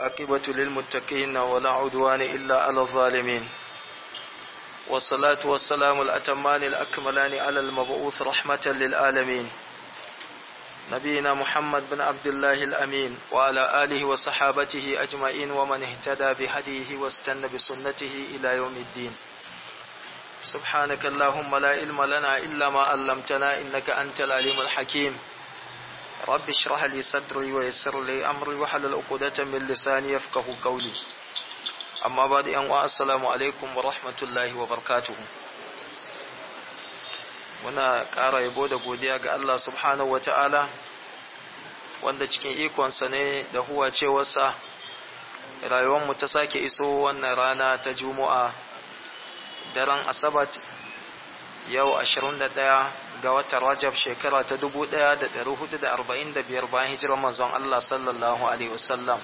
والعاقبة للمتقين ولا عدوان إلا على الظالمين والصلاة والسلام الأتمان الأكملان على المبعوث رحمة للعالمين نبينا محمد بن عبد الله الأمين وعلى آله وصحابته أجمعين ومن اهتدى بهديه واستنى بسنته إلى يوم الدين سبحانك اللهم لا علم لنا إلا ما علمتنا إنك أنت العليم الحكيم رب اشرح لي صدري ويسر لي أمري وحلل عقدة من لساني يفقه قولي amma ba da yan wa assalamu alaikum wa rahmatullahi wa barakatuhu muna ƙara yabo da godiya ga Allah subhanahu wa ta'ala wanda cikin ikonsa ne da huwa cewarsa rayuwarmu ta sake iso wannan rana ta juma'a daren asabat yau 21 ga watan rajab shekara ta 1445 bayan hijirar manzon Allah sallallahu alaihi wasallam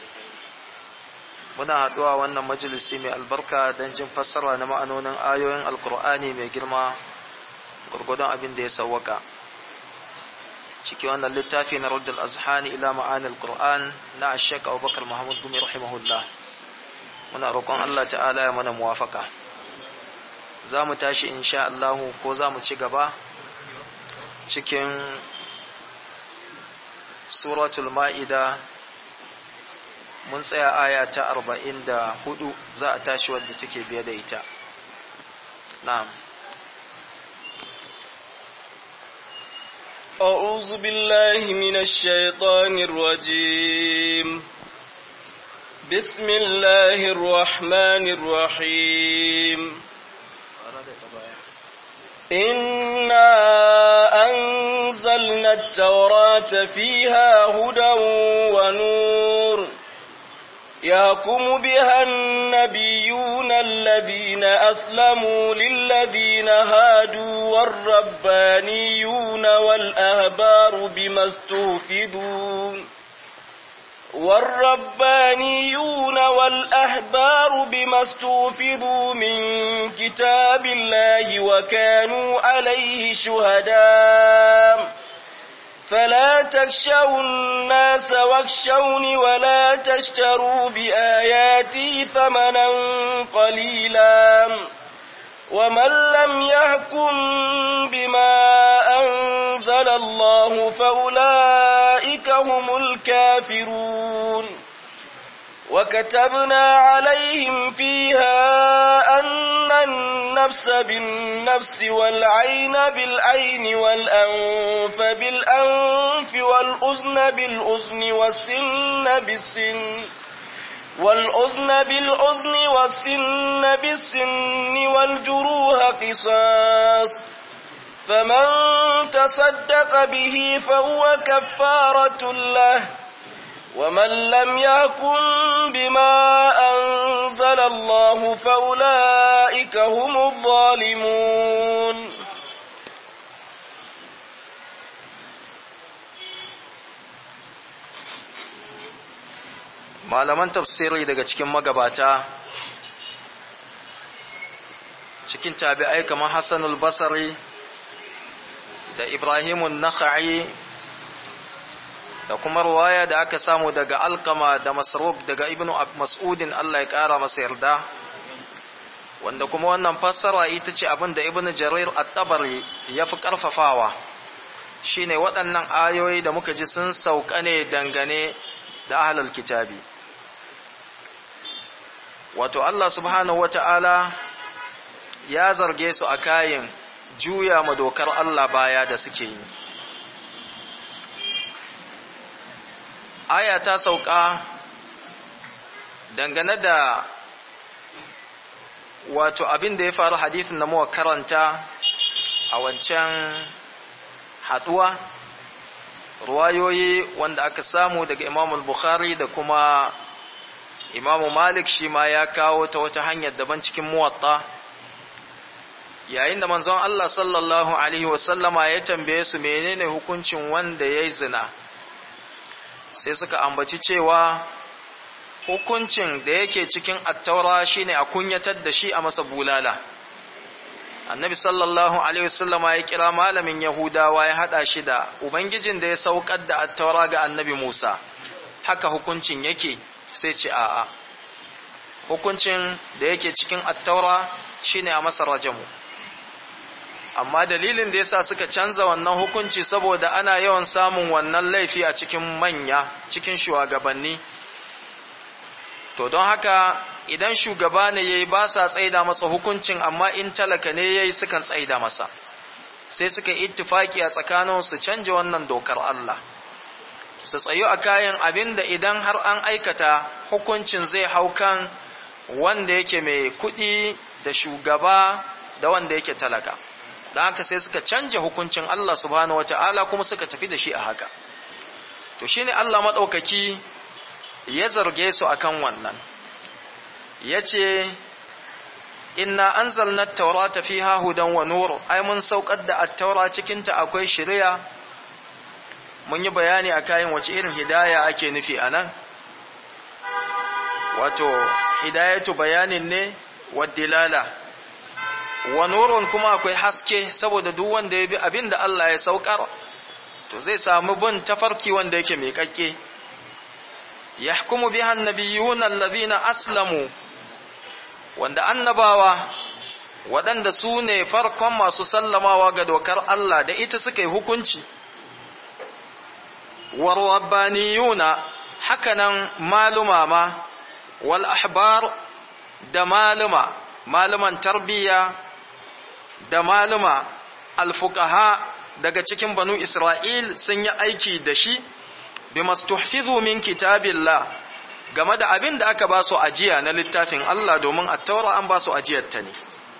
muna haɗuwa wannan majalisi mai albarka don jin fassara na ma'anonin ayoyin alkur'ani mai girma gurgudun abin da ya sawwaka ciki wannan littafi na ruddul azhani ila ma'anil qur'an na ashek abubakar muhammad gumi rahimahullah muna roƙon allah ta'ala ya mana muwafaka za mu tashi insha Allah ko za mu ci gaba cikin suratul ma'ida mun tsaya aya ta arba'in da hudu za a tashi wadda take biye da ita na'am أعوذ بالله من الشيطان الرجيم بسم الله الرحمن الرحيم إنا أنزلنا التوراة فيها هدى ونور يحكم بها النبيون الذين أسلموا للذين هادوا والربانيون والأهبار بما استوفدوا والربانيون والأحبار بما استوفضوا من كتاب الله وكانوا عليه شهداء فلا تخشوا الناس واخشوني ولا تشتروا بآياتي ثمنا قليلا ومن لم يحكم بما أنزل الله فأولئك هم الكافرون وكتبنا عليهم فيها أن النفس بالنفس والعين بالعين والأنف بالأنف والأذن بالأذن والسن بالسن والأذن بالأذن والسن بالسن والجروح قصاص فمن تصدق به فهو كفارة له ومن لم يحكم بما أنزل الله فأولئك هم الظالمون malaman tafsiri daga cikin magabata cikin tabi'ai kamar Hassanul Basri da Ibrahimun Nakha'i da kuma ruwaya da aka samu daga Alkama da Masruq daga Ibn Mas'udin Allah ya kara masa yarda wanda kuma wannan fassara ita ce abin da Ibn Jarir at-Tabari ya fi karfafawa shine waɗannan ayoyi da muka ji sun sauka ne dangane da ahlul kitabi wato Allah subhanahu wata'ala ya zarge su a kayan juya ma dokar Allah baya da suke yi aya ta sauka dangane da wato abin da ya faru hadithin da muka karanta a wancan haduwa ruwayoyi wanda aka samu daga imamul bukhari da kuma imamu malik shi ma ya kawo ta wata hanyar daban cikin muwatta yayin da manzon Allah sallallahu alaihi wasallama ya tambaye su menene hukuncin wanda ya yi zina sai suka ambaci cewa hukuncin da yake cikin attaura shine a kunyatar da shi a masa bulala annabi sallallahu alaihi wasallama ya kira malamin yahudawa ya hada shi da ubangijin da ya saukar da attaura ga annabi musa haka hukuncin yake sai ce a'a hukuncin da yake cikin attaura shine a masa rajamu amma dalilin da yasa suka canza wannan hukunci saboda ana yawan samun wannan laifi a cikin manya cikin shugabanni to don haka idan shugaba ne yayi ba sa tsaida masa hukuncin amma in talaka ne yayi sukan tsaida masa sai suka ittifaki a tsakanin su canja wannan dokar Allah su tsayu a kayan abinda idan har an aikata hukuncin zai hau kan wanda yake mai kuɗi da shugaba da wanda yake talaka da haka sai suka canja hukuncin Allah subhanahu wata'ala kuma suka tafi da shi a haka to shine Allah maɗaukaki ya zarge su akan wannan yace inna anzalna at-taurata fiha hudan wa nur ai mun saukar da at-taura cikin ta akwai shari'a mun yi bayani akan wace irin hidaya ake nufi anan wato hidayatu bayanin ne wa dilala wa nurun kuma akwai haske saboda duk wanda ya bi abin da Allah ya saukar to zai samu bin tafarki wanda yake mai kakke yahkumu biha annabiyuna alladhina aslamu wanda annabawa waɗanda su ne farkon masu sallamawa ga dokar Allah da ita suka yi hukunci warwabbaniyuna hakanan maluma ma wal ahbar da maluma maluman tarbiyya da maluma alfuqaha daga cikin banu Isra'il sun yi aiki da shi bi mastuhfizu min kitabillah game da abin da aka ba su ajiya na littafin Allah domin a taura an ba su ajiyarta ne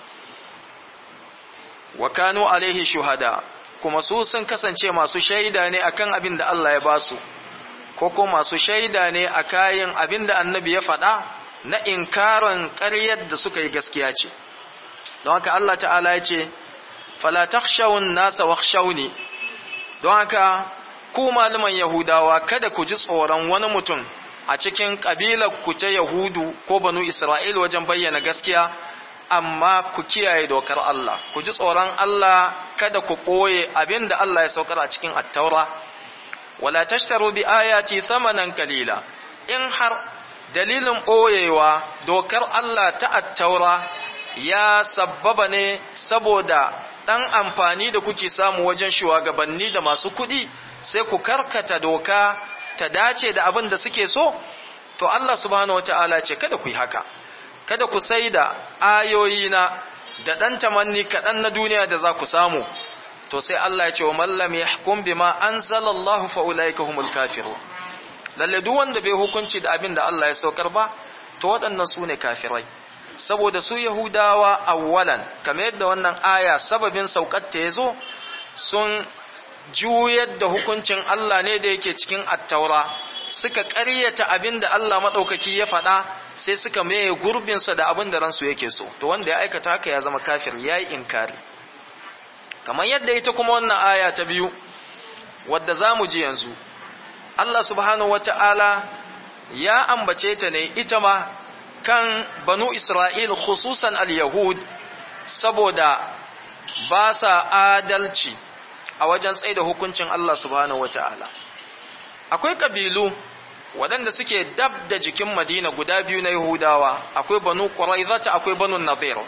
wa kanu alaihi shuhada kuma su sun kasance masu shaida ne akan abin da Allah ya ba su ko ko masu shaida ne a kayan abin da annabi ya faɗa na inkarin ƙaryar da suka yi gaskiya ce don haka Allah ta'ala ya ce fala takhshawun nasa wakhshawni don haka ku malaman yahudawa kada ku ji tsoron wani mutum a cikin ƙabilar ku ta yahudu ko banu isra'il wajen bayyana gaskiya amma ku kiyaye dokar Allah ku ji tsoron Allah kada ku ɓoye abin da Allah ya saukar a cikin attaura wala tashtaru bi ayati thamanan kalila in har dalilin ɓoyewa dokar Allah ta attaura ya sabbaba ne saboda ɗan amfani da kuke samu wajen shugabanni da masu kuɗi sai ku karkata doka ta dace da abin da suke so to Allah subhanahu wataala ce kada ku yi haka kada ku sai da ayoyina da ɗan tamanni kaɗan na duniya da za ku samu to sai Allah ya ce wa mallam ya hukum bima anzalallahu fa ulaika humul kafirun lalle duk wanda bai hukunci da abin da Allah ya saukar ba to waɗannan su ne kafirai saboda su yahudawa awwalan kamar yadda wannan aya sababin saukar ta yazo sun juyar da hukuncin Allah ne da yake cikin attaura suka ƙaryata abin da Allah maɗaukaki ya faɗa sai suka maye gurbinsa da abin da ransu yake so to wanda ya aikata haka ya zama kafir ya yi inkari kamar yadda ita kuma wannan aya ta biyu wadda za mu ji yanzu Allah subhanahu wata'ala ya ambace ta ne ita ma kan banu Isra'il khususan al-Yahud saboda ba sa adalci a wajen tsaida hukuncin Allah subhanahu wata'ala akwai kabilu waɗanda suke dab da jikin Madina guda biyu na Yahudawa akwai banu Quraizata akwai banu Nadir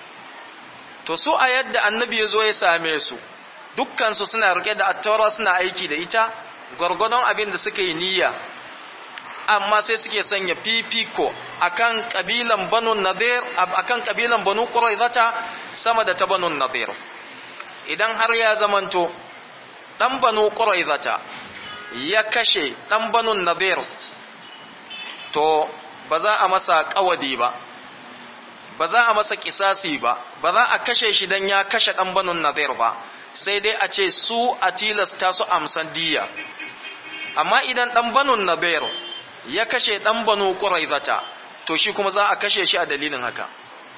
to su a yadda annabi ya zo ya same su dukkan su suna rike da attaura suna aiki da ita gwargwadon abin da suka yi niyya amma sai suke sanya fifiko akan kabilan banu Nadir akan kabilan banu Quraizata sama da ta banu Nadir idan har ya zamanto dan banu Quraizata ya kashe dan banu Nadir to ba za a masa kawadi ba ba za a masa kisasi ba ba za a kashe shi dan ya kashe dan banu Nadir ba sai dai a ce su a tilasta su amsan diya amma idan dan banu Nadir ya kashe dan banu Quraizata to shi kuma za a kashe shi a dalilin haka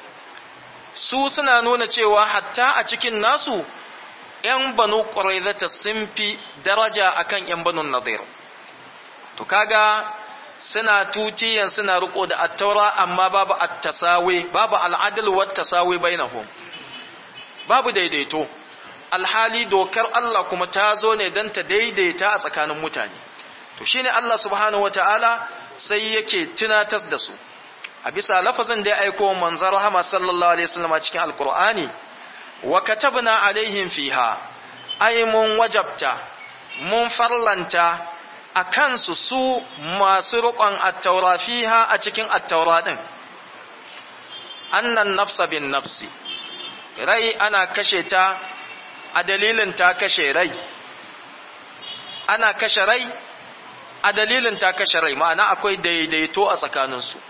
su suna nuna cewa hatta a cikin nasu ‘yan banu ƙwaraizata sun fi daraja akan ‘yan banu nadir to kaga suna tutiyan suna riko da attaura amma babu attasawe babu al'adal wa tasawe bainahum babu daidaito alhali dokar Allah kuma ta zo ne don ta daidaita a tsakanin mutane to shine Allah subhanahu wataala sai yake tunatas da su a bisa lafazin da ya aiko manzon rahama sallallahu alaihi wasallam cikin alqur'ani wa katabna alaihim fiha ay mun wajabta mun farlanta a kansu su masu riƙon attaura fiha a cikin attaura ɗin annan nafsa bin nafsi rai ana kashe ta a dalilin ta kashe rai ana kashe rai a dalilin ta kashe rai ma'ana akwai daidaito a tsakaninsu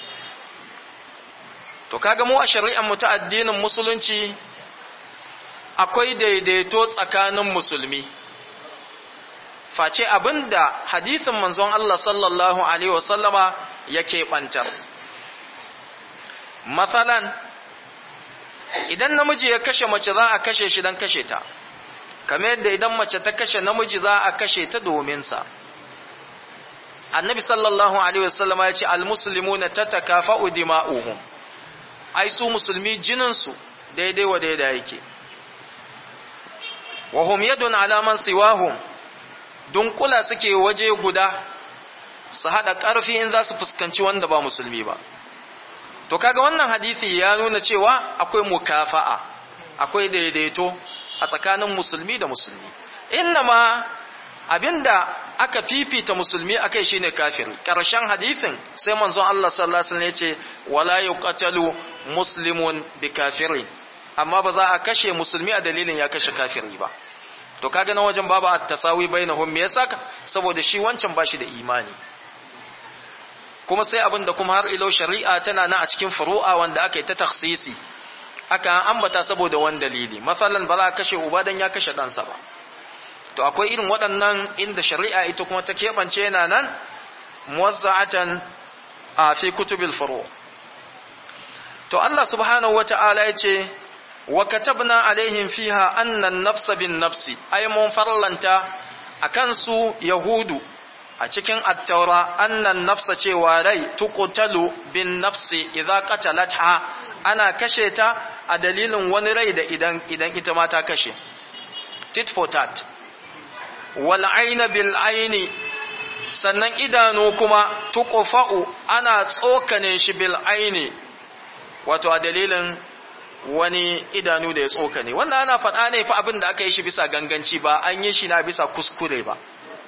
to kaga mu a shari'ar mu ta addinin musulunci akwai daidaito tsakanin musulmi face abinda hadithin manzon Allah sallallahu alaihi wasallama yake bantar matsalan idan namiji ya kashe mace za a kashe shi don kashe ta kamar yadda idan mace ta kashe namiji za a kashe ta domin sa annabi sallallahu alaihi wasallama ya ce almuslimuna tatakafa'u dima'uhum ai su musulmi jinin su daidai wa daidai yake wa hum yadun ala man siwahum dunkula suke waje guda su hada karfi in za su fuskanci wanda ba musulmi ba to kaga wannan hadisi ya nuna cewa akwai mukafa'a akwai daidaito a tsakanin musulmi da musulmi ma abinda aka fifita musulmi akai shine kafiri karshen hadisin sai manzon Allah sallallahu alaihi wasallam yace wala yuqatalu muslimun bi kafirin amma ba za a kashe musulmi a dalilin ya kashe kafiri ba to kaga na wajen babu at-tasawi bainahum me yasa saboda shi wancan bashi da imani kuma sai abin da kuma har ilo shari'a tana na a cikin furu'a wanda aka yi ta taksisi aka ambata saboda wani dalili masalan ba za a kashe uba dan ya kashe ɗansa ba to akwai irin waɗannan inda shari'a ita kuma ta keɓance yana nan muwazza'atan a fi kutubil furu to Allah subhanahu wata'ala ya ce wa katabna alaihim fiha annan nafsa bin nafsi ay mun farlanta akan su yahudu a cikin attaura annan nafsa cewa rai tuqtalu bin nafsi idza qatalatha ana kashe ta a dalilin wani rai da idan idan ita ma ta kashe tit for tat wal ayna bil ayni sannan idanu kuma tuqfa'u ana tsokane shi bil ayni wato a dalilin wani idanu da ya tsokane wannan ana faɗa ne fa abin da aka yi shi bisa ganganci ba an yi shi na bisa kuskure ba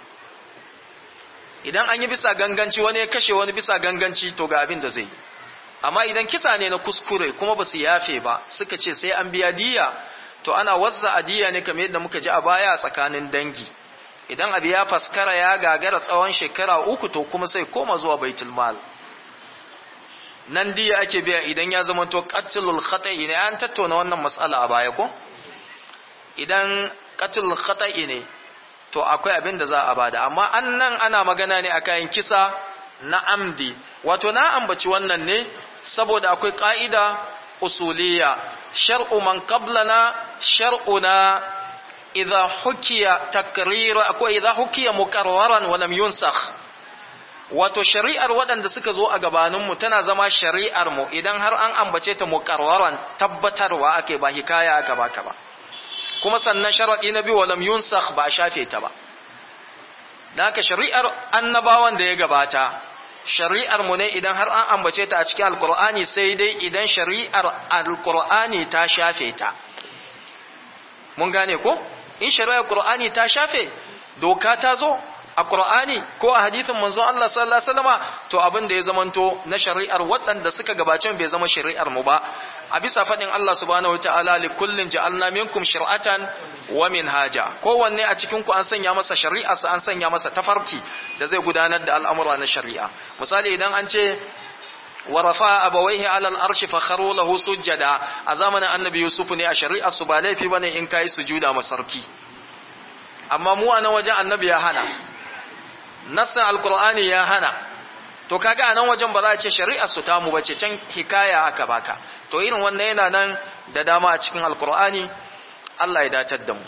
idan an yi bisa ganganci wani ya kashe wani bisa ganganci to ga abin da zai amma idan kisa ne na kuskure kuma ba su yafe ba suka ce sai an biya diya to ana wazza a diya ne kamar yadda muka ji a baya a tsakanin dangi idan abu ya faskara ya gagara tsawon shekara uku to kuma sai koma zuwa baitul mal nan diya ake biya idan ya zama to qatlul khata'i ne an tattauna wannan matsala a baya ko idan qatlul khata'i ne to akwai abin da za a bada amma an nan ana magana ne a kayan kisa na amdi wato na ambaci wannan ne saboda akwai ƙa'ida usuliya shar'u man qablana shar'una idza hukiya takrira akwai idza hukiya muqarraran wa lam yunsakh wato shari'ar waɗanda suka zo a gabaninmu tana zama shari'ar mu idan har an ambace ta muqarraran tabbatarwa ake ba hikaya aka baka ba kuma sannan sharaɗi na biyu walam yunsakh ba shafe ta ba da haka shari'ar annabawan da ya gabata shari'ar mu ne idan har an ambace ta a cikin alkur'ani sai dai idan shari'ar alkur'ani ta shafe ta mun gane ko in shari'ar qur'ani ta shafe doka ta zo a qur'ani ko a hadithin manzon Allah sallallahu alaihi wasallama to abin da ya zamanto na shari'ar waɗanda suka gabace bai zama shari'ar mu ba a bisa faɗin Allah subhanahu wataala li kullin ja'alna minkum shir'atan wa minhaja kowanne a cikin ku an sanya masa shari'a an sanya masa tafarki da zai gudanar da al'amura na shari'a misali idan an ce wa rafa abawaihi ala al-arshi fa kharu lahu sujada a zamanin annabi yusuf ne a shari'ar su ba laifi bane in kai sujuda masarki amma mu a nan wajen annabi ya hana nassin alqur'ani ya hana to kaga a nan wajen ba za a ce shari'ar su ta mu bace can hikaya aka baka to irin wannan yana nan da dama a cikin alkur'ani Allah ya datar da mu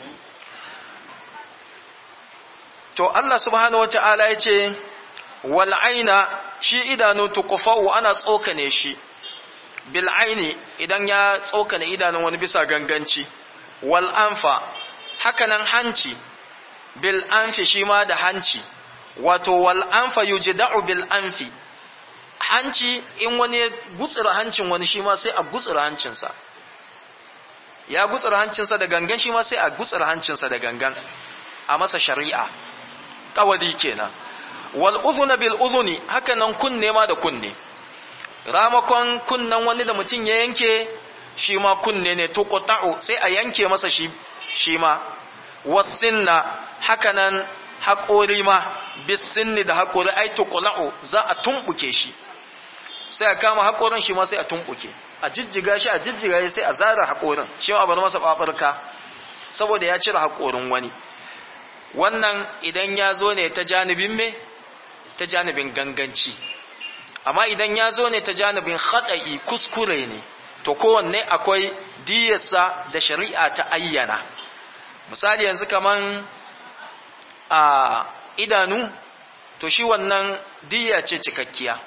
to Allah subhanahu wata'ala ya ce wal aina shi idanu tuqfa'u ana tsokane shi bil aini idan ya tsokane idanun wani bisa ganganci wal anfa hakanan hanci bil anfi shi ma da hanci wato wal anfa yujda'u bil anfi hanci in wani ya gutsura hancin wani shi ma sai a gutsura hancinsa ya gutsura hancinsa da gangan shi ma sai a gutsura hancinsa da gangan a masa shari'a kawadi kenan wal udhuna bil udhuni haka nan kunne ma da kunne ramakon kunnen wani da mutum ya yanke shi ma kunne ne to qata'u sai a yanke masa shi shi ma wasinna haka nan haƙori ma bisinni da haƙori ai tuqla'u za a tumbuke shi sai a kama haƙorin shi ma sai a tumbuke a jijjiga shi a jijjiga shi sai a zara haƙorin shi ma bar masa babarka saboda ya cire haƙorin wani wannan idan ya zo ne ta janibin me ta janibin ganganci amma idan ya zo ne ta janibin haɗa'i kuskure ne to kowanne akwai diyarsa da shari'a ta ayyana misali yanzu kaman a idanu to shi wannan diya ce cikakkiya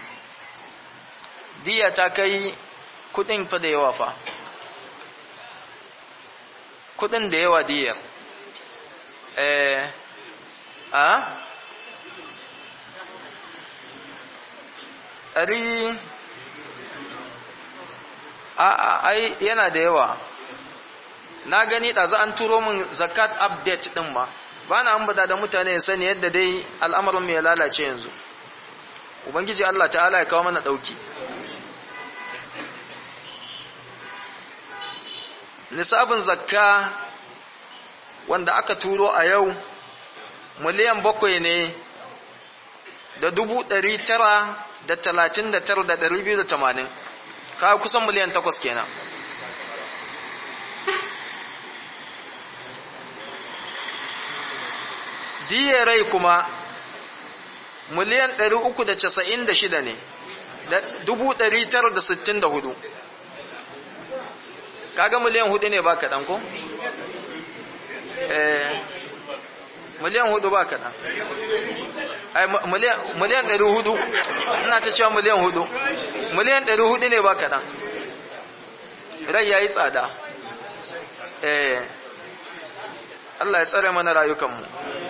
diya ta kai kudin fa da yawa fa kudin da yawa diyar eh a ɗari a ai yana da yawa na gani ɗazu an turo min zakat update ɗin ma ba na ambata da mutane sani yadda dai al'amarin mai lalace yanzu ubangiji Allah ta'ala ya kawo mana ɗauki nisabin zakka wanda aka turo a yau miliyan bakwai ne da dubu ɗari tara da talatin da tara da ɗari biyu da tamanin kawo kusan miliyan takwas kenan diya rai kuma miliyan ɗari uku da casa'in da shida ne da dubu ɗari tara da sittin da hudu kaga miliyan hudu ne ba kaɗan ko? miliyan hudu ba kaɗan miliyan ɗari hudu ina ta cewa miliyan hudu miliyan ɗari hudu ne ba kaɗan rai ya yi tsada eh Allah ya tsare mana rayukanmu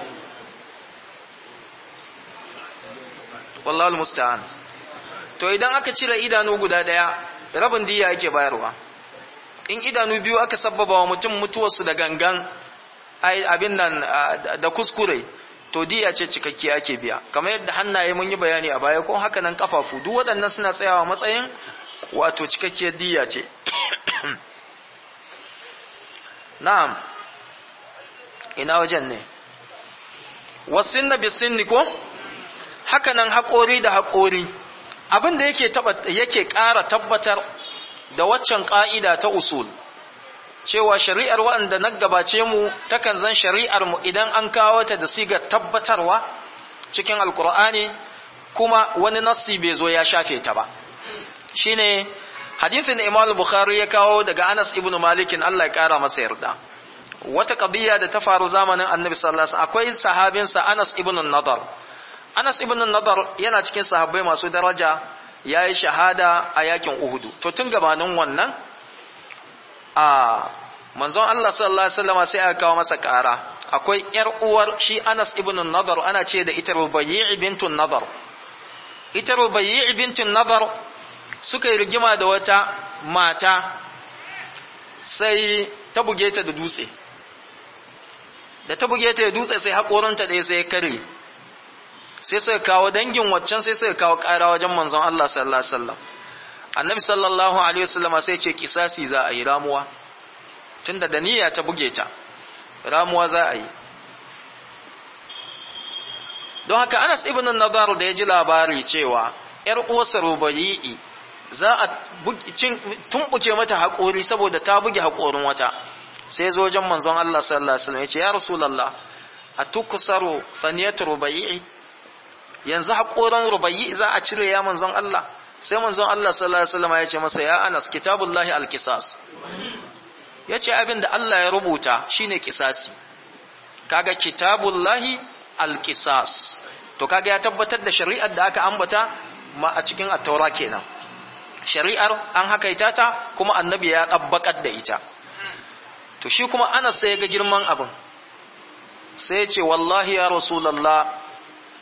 wallahul musta'an to idan aka cire idanu guda ɗaya rabin diya yake bayarwa in idanu biyu aka sabbaba wa mutum mutuwarsu da gangan abin nan da kuskure to diya ce cikakkiya ake biya kamar yadda hannaye mun yi bayani a baya ko haka nan kafafu duk waɗannan suna tsayawa matsayin wato cikakkiyar diya ce na'am ina wajen ne wasinna bisinni ko haka nan haƙori da haƙori abin da yake yake ƙara tabbatar da waccan ƙa'ida ta usul cewa shari'ar waɗanda na gabace mu takan zan shari'ar mu idan an kawo ta da sigar tabbatarwa cikin alkur'ani kuma wani nassi bai zo ya shafe ta ba shine hadithin da Imam Bukhari ya kawo daga Anas ibn Malik Allah ya kara masa yarda wata qadiya da ta faru zamanin Annabi sallallahu alaihi wasallam akwai sahabinsa Anas ibn Nadar Anas ibn Nadar yana cikin sahabbai masu daraja yayi shahada a yakin Uhud to tun gabanin wannan a manzon Allah sallallahu alaihi wasallam sai aka kawo masa ƙara akwai ƴar uwar shi Anas ibn Nadar ana ce da ita Rubayyi bintun Nadar ita Rubayyi bintun Nadar suka yi rigima da wata mata sai ta buge ta da dutse da ta buge ta da dutse sai haƙorinta ɗaya sai ya kare sai suka kawo dangin waccan sai suka kawo ƙara wajen manzon Allah sallallahu alaihi wasallam annabi sallallahu alaihi wasallama sai ce kisasi za a yi ramuwa tunda da niyya ta buge ta ramuwa za a yi don haka Anas ibn Nadar da ya ji labari cewa ‘yar uwarsa Rubayi'i za a tumbuke mata haƙori saboda ta buge haƙorin wata sai zo wajen manzon Allah sallallahu alaihi wasallam ya ce ya Rasulullah a tukusaru faniyatu Rubayi'i yanzu haƙoran Rubayi'i za a cire ya manzon Allah sai manzon Allah sallallahu alaihi wasallam ya ce masa ya Anas kitabullahi alqisas yace abin da Allah ya rubuta shine kisasi kaga kitabullahi alqisas to kaga ya tabbatar da shari'ar da aka ambata ma a cikin at-taura kenan shari'ar an hakaita ta kuma annabi ya tabbakar da ita to shi kuma Anas sai ga girman abin sai ya ce wallahi ya rasulullah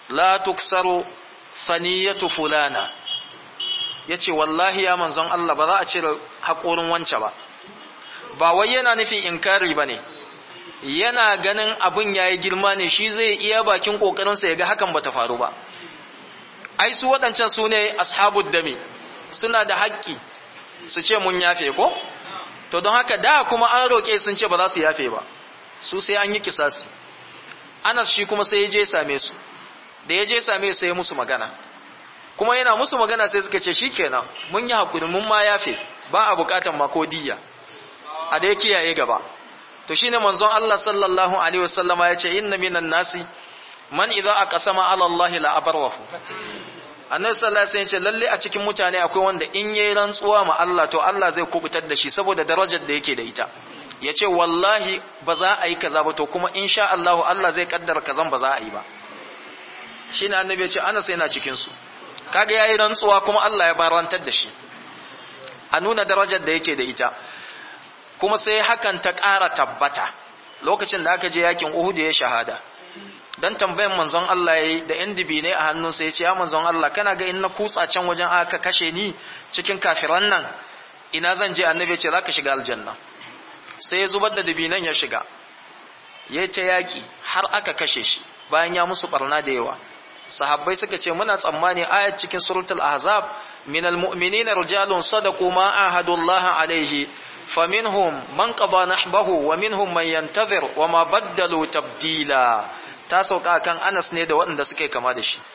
la tuksaru faniyatu fulana yace wallahi ya manzon Allah ba za a cire haƙorin wance ba ba wai yana nufin inkari bane yana ganin abin yayi girma ne shi zai iya bakin kokarin sa yaga hakan bata faru ba ai su waɗancan su ne ashabud dami suna da haƙƙi su ce mun yafe ko to don haka da kuma an roƙe sun ce ba za su yafe ba su sai an yi kisasi Anas shi kuma sai ya je same su da ya je same su sai musu magana kuma yana musu magana sai suka ce shikenan mun yi hakuri mun ma yafe ba a bukatan ma ko diyya a da ya kiyaye gaba to shine manzon Allah sallallahu alaihi wasallama ya ce inna minan nasi man idza aqsama ala Allah la abarwahu annabi sallallahu alaihi wasallam ya ce lalle a cikin mutane akwai wanda in yayi rantsuwa ma Allah to Allah zai kubutar da shi saboda darajar da yake da ita ya ce wallahi ba za a yi kaza ba to kuma insha Allah Allah zai kaddara kazan ba za a yi ba shi ne annabi ya ce ana sai na cikinsu kaga ya yi rantsuwa kuma Allah ya barantar da shi a nuna darajar da yake da ita kuma sai hakan ta ƙara tabbata lokacin da aka je yakin Uhud ya shahada dan tambayan manzon Allah yayi da yan ne a hannunsa ya ce ya manzon Allah kana ga in na kutsa can wajen aka kashe ni cikin kafiran nan ina zan je annabi ya ce zaka shiga aljanna sai ya zubar da dabinan ya shiga ya ta yaƙi har aka kashe shi bayan ya musu barna da yawa sahabbai suka ce muna tsammani ayat cikin suratul ahzab minal mu'minina rijalun sadaqu ma ahadullah alaihi faminhum man qada nahbahu wa minhum man yantazir wa ma baddalu tabdila ta sauka kan Anas ne da waɗanda suke kama da shi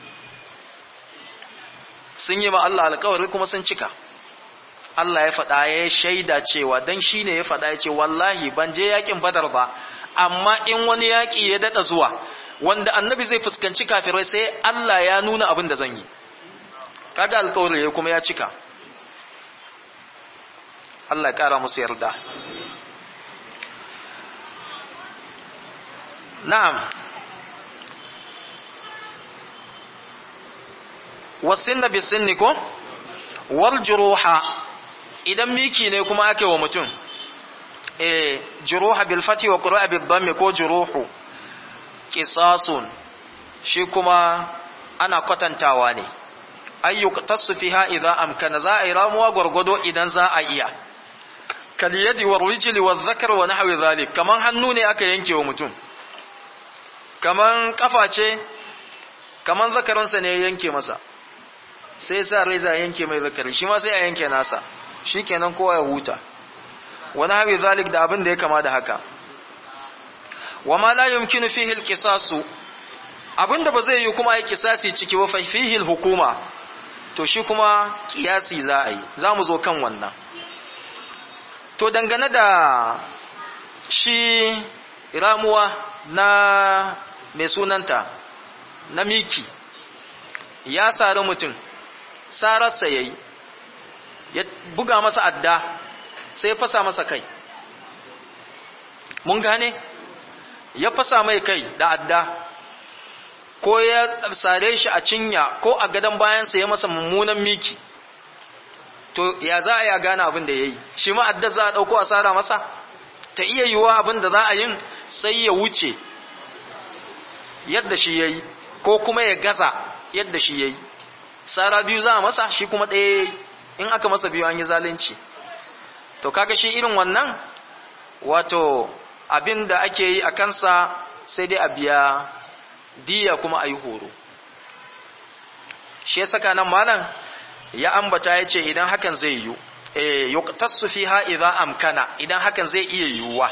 sun yi ma Allah alƙawari kuma sun cika Allah ya faɗa ya shaida cewa dan shi ne ya faɗa ya ce wallahi ban je yakin badar ba amma in wani yaƙi ya daɗa zuwa wanda annabi zai fuskanci kafirai sai Allah ya nuna abin da zan yi kaga alƙawari ya kuma ya cika Allah ya ƙara musu yarda na'am wasinna bisinni ko wal juruha idan miki ne kuma ake wa mutum eh juruha bil fati wa qira'a bil dhammi ko juruhu qisasun shi kuma ana kwatantawa ne ayyuka tasu fiha idza amkana za a yi ramuwa gwargwado idan za a iya kal yadi wa rijli wa dhakar wa nahwi zalik kaman hannu ne aka yanke wa mutum kaman kafa ce kaman zakarinsa ne ya yanke masa sai sa reza yanke mai zakari shi ma sai a yanke nasa shi kenan kowa ya huta wani haɓe zalik da abin da ya kama da haka wa ma la yumkinu fihi al-qisasu abinda ba zai yi kuma ai kisasi ciki wa fihi hukuma to shi kuma kiyasi za a yi za mu zo kan wannan to dangane da shi ramuwa na mai sunanta na miki ya sari mutum sararsa ya yi ya buga masa adda sai ya fasa masa kai mun gane ya fasa mai kai da adda ko ya sare shi a cinya ko a gadon bayansa ya masa mummunan miki to ya za a ya gane abin da ya yi shi ma adda za a ɗauko a sara masa ta iya yiwuwa abin da za a yin sai ya wuce yadda shi ya yi ko kuma ya gaza yadda shi ya yi tsara biyu za a masa shi kuma ɗaya in aka masa biyu an yi zalunci to kaga shi irin wannan wato abin da ake yi a kansa sai dai a biya diya kuma a yi horo shi ya saka nan malam ya ambata ya ce idan hakan zai yiwu eh yuqtasu fiha idza amkana idan hakan zai iya yiwuwa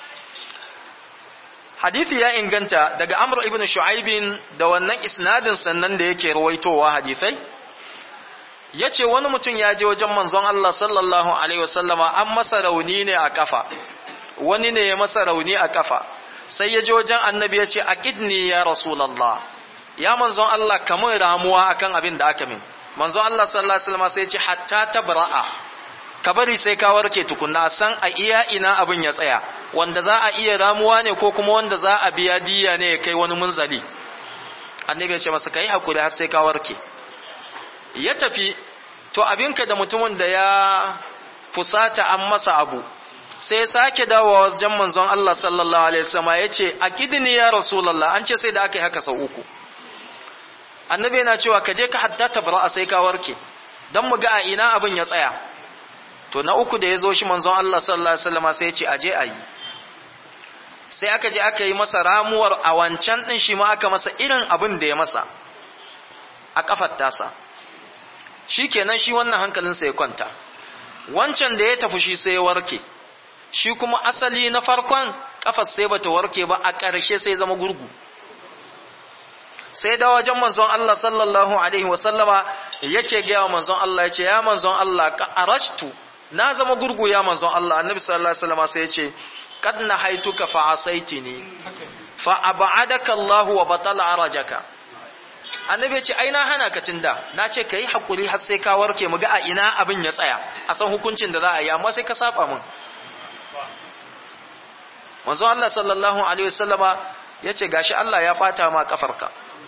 hadithi ya inganta daga amr ibn shu'aibin da wannan isnadin sannan da yake rawaitowa hadithai yace wani mutum ya je wajen manzon Allah sallallahu alaihi wasallama an masa rauni ne a kafa wani ne ya masa rauni a kafa sai ya je wajen annabi ya ce aqidni ya rasulullah ya manzon Allah kamar ramuwa akan abin da aka min manzon Allah sallallahu alaihi wasallama sai ya ce hatta tabra'a ka bari sai ka warke tukunna san a iya ina abin ya tsaya wanda za a iya ramuwa ne ko kuma wanda za a biya diya ne ya kai wani munzali annabi ya ce masa kai hakuri har sai ka warke ya tafi to abinka da mutumin da ya fusata an masa abu sai ya sake dawowa wajen manzon Allah sallallahu alaihi wasallam ya ce akidni ya rasulullah an ce sai da aka yi haka sau uku annabi yana cewa ka je ka hatta tabra sai ka warke dan mu ga a ina abin ya tsaya to na uku da ya zo shi manzon Allah sallallahu alaihi wasallam sai ya ce aje ayi sai aka je aka yi masa ramuwar a wancan din shi ma aka masa irin abin da ya masa a kafar tasa shikenan shi wannan hankalinsa ya kwanta wancan da ya tafi shi sai ya warke shi kuma asali na farkon kafar sai bata warke ba a ƙarshe sai zama gurgu sai da wajen manzon Allah sallallahu alaihi wasallama yake gaya wa manzon Allah yace ya manzon Allah ka arashtu na zama gurgu ya manzon Allah annabi sallallahu alaihi wasallama sai yace kad nahaituka fa asaitini fa ab'adaka Allah wa batala arajaka annabi yace ai na hana ka tunda na ce kai hakuri har sai ka warke mu ga a ina abin ya tsaya a san hukuncin da za a yi amma sai ka saba mun manzon Allah sallallahu alaihi wasallama yace gashi Allah ya bata ma kafarka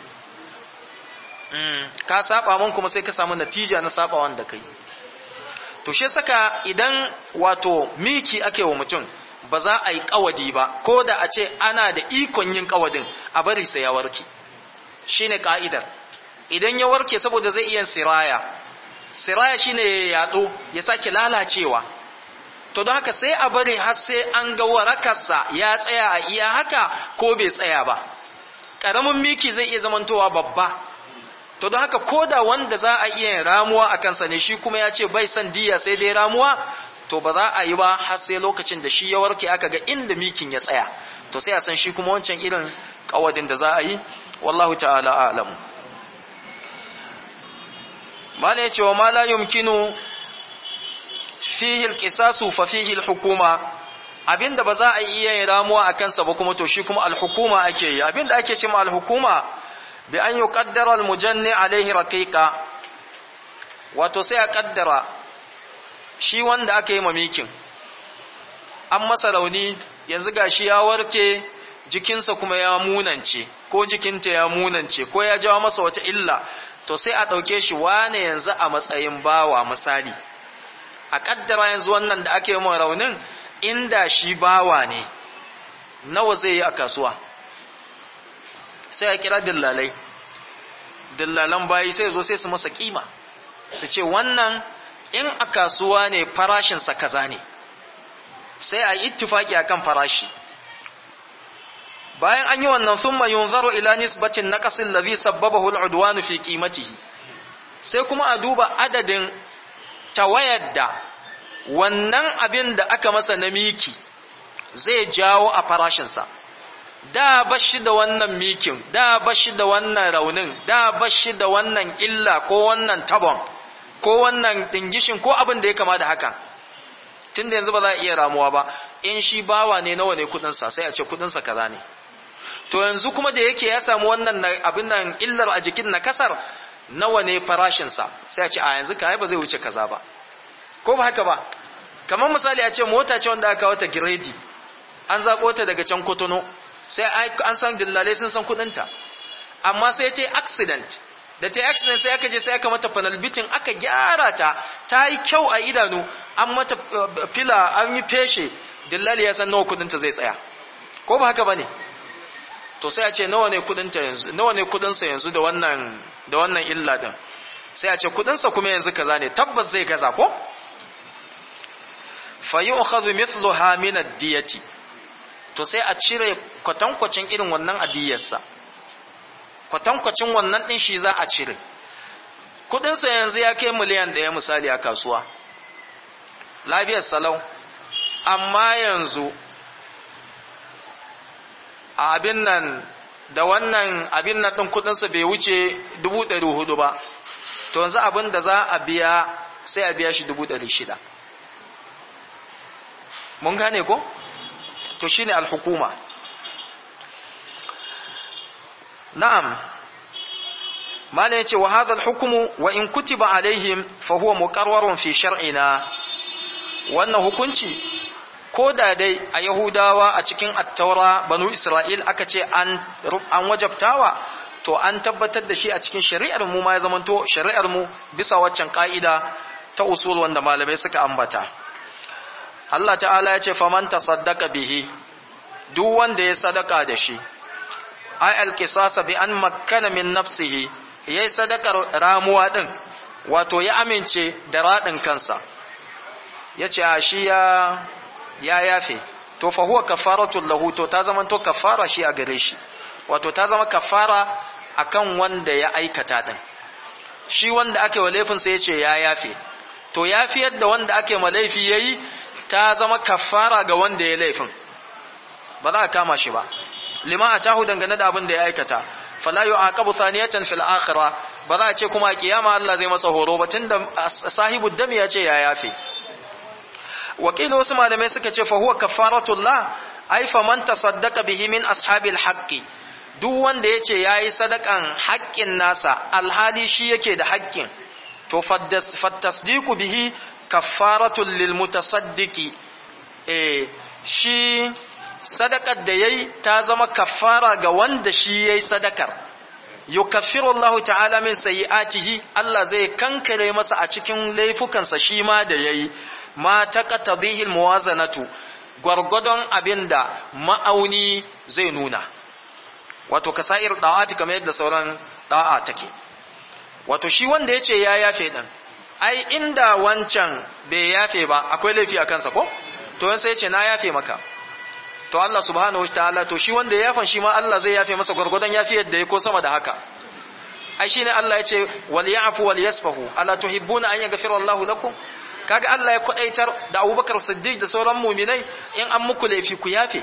ka saba mun kuma sai ka samu natija na saba wanda kai to shi saka idan wato miki ake wa mutum ba za a yi kawadi ba ko da a ce ana da ikon yin kawadin a bari sai ya warke shine ka'idar idan ya warke saboda zai iya siraya siraya shine ya yado ya sake lalacewa to don haka sai a bari har sai an ga warakarsa ya tsaya a iya haka ko bai tsaya ba ƙaramin miki zai iya zamantowa babba to don haka ko da wanda za a iya ramuwa a kansa ne shi kuma ya ce bai san diya sai dai ramuwa to ba za a yi ba har sai lokacin da shi ya warke aka ga inda mikin ya tsaya to sai a san shi kuma wancan irin kawadin da za a yi wallahu ta'ala a'lamu mana ya ce wa ma la yumkinu fihi alqisasu fa fihi alhukuma abinda ba za a iya yin ramuwa a kansa ba kuma to shi kuma alhukuma ake yi abinda ake cewa alhukuma bi an yuqaddara almujanni alaihi raqiqa wato sai a kaddara shi wanda aka yi mamikin an masa rauni yanzu gashi ya warke jikinsa kuma ya munance ko jikinta ya munance ko ya jawo masa wata illa to sai a ɗauke shi wane yanzu a matsayin bawa misali a kaddara yanzu wannan da ake yi raunin inda shi bawa ne nawa zai yi a kasuwa sai a kira dillalai dillalan bayi sai zo sai su masa kima su ce wannan in a kasuwa ne farashinsa kaza ne sai a yi ittifaki akan farashi bayan an yi wannan thumma yunzaru ila nisbatin naqasil ladhi sabbabahu al'udwan fi qimatihi sai kuma a duba adadin tawayar da wannan abin da aka masa na miki zai jawo a farashinsa da bashi da wannan mikin da bashi da wannan raunin da bashi da wannan illa ko wannan tabon ko wannan dingishin ko abin da ya kama da haka tunda yanzu ba za a iya ramuwa ba in shi bawa ne nawa ne kudinsa sai a ce kudinsa kaza ne to yanzu kuma da yake ya samu wannan abin nan illar a jikin na kasar nawa ne farashinsa sai a ce a yanzu kai ba zai wuce kaza ba ko ba haka ba kamar misali a ce mota ce wanda aka wata giredi an zaɓo ta daga can kotono sai an san dillalai sun san kudinta amma sai ta yi accident da ta yi accident sai aka je sai aka mata panel bitin aka gyara ta ta yi kyau a idanu an mata fila an yi feshe dillali ya san nawa kudinta zai tsaya ko ba haka ba ne to sai a ce nawa ne kudinta yanzu nawa ne kudinsa yanzu da wannan da wannan illa din sai a ce kudinsa kuma yanzu kaza ne tabbas zai kaza ko fa yu'khadhu mithluha min ad-diyati to sai a cire kwatankwacin irin wannan adiyarsa kwatankwacin wannan din shi za a cire kudinsa yanzu ya kai miliyan ɗaya misali a kasuwa lafiyar salau amma yanzu abin nan da wannan abin nan ɗin kudinsa bai wuce dubu ɗari hudu ba to yanzu abin da za a biya sai a biya shi dubu ɗari shida mun gane ko? to shine alhukuma na'am mala yace wa hadha alhukmu wa in kutiba alaihim fa huwa muqarrarun fi shar'ina wannan hukunci ko da dai a yahudawa a cikin at-taura banu isra'il aka ce an an wajabtawa to an tabbatar da shi a cikin shari'ar mu ma ya zamanto shari'ar mu bisa waccan ka'ida ta usul wanda malamai suka ambata Allah ta'ala ya ce faman tasaddaqa bihi duk wanda ya sadaka da shi ay alqisasa bi an makkana min nafsihi yayi sadakar ramuwa din wato ya amince da radin kansa yace a shi ya ya yafe to fa huwa kafaratul lahu to ta zama to kafara shi a gare shi wato ta zama kafara akan wanda ya aikata din shi wanda ake wa laifin sai yace ya yafe to yafiyar da wanda ake ma laifi yayi ta zama kafara ga wanda ya laifin ba za a kama shi ba lima atahu dangane da abin da ya aikata fala yu'aqabu thaniyatan fil akhirah ba za a ce kuma a kiyama Allah zai masa horo ba tunda sahibu dam ya ce ya yafe wakili wasu malamai suka ce fa huwa kafaratullah ai fa man tasaddaqa bihi min ashabil haqqi duk wanda yace yayi sadakan haƙƙin nasa alhali shi yake da haƙƙin to fattasdiqu bihi kafaratul lil mutasaddiqi eh shi sadakar da yayi ta zama kafara ga wanda shi yayi sadakar yukaffiru Allah ta'ala min sayyi'atihi Allah zai kankare masa a cikin laifukansa shi ma da yayi ma taqtadhihi almuwazanatu gwargwadon abinda ma'auni zai nuna wato kasair da'ati kamar yadda sauran da'a take wato shi wanda yace ya yafe din ai inda wancan bai yafe ba akwai laifi a kansa ko to sai yace na yafe maka to Allah subhanahu wataala to shi wanda ya yafan shi ma Allah zai yafe masa gwargwadon yafi yadda ya ko sama da haka ai shine Allah yace wal ya'fu wal yasfahu ala tuhibbuna an yaghfira Allahu lakum kaga Allah ya kwadaitar da Abubakar Siddiq da sauran mu'minai in an muku laifi ku yafe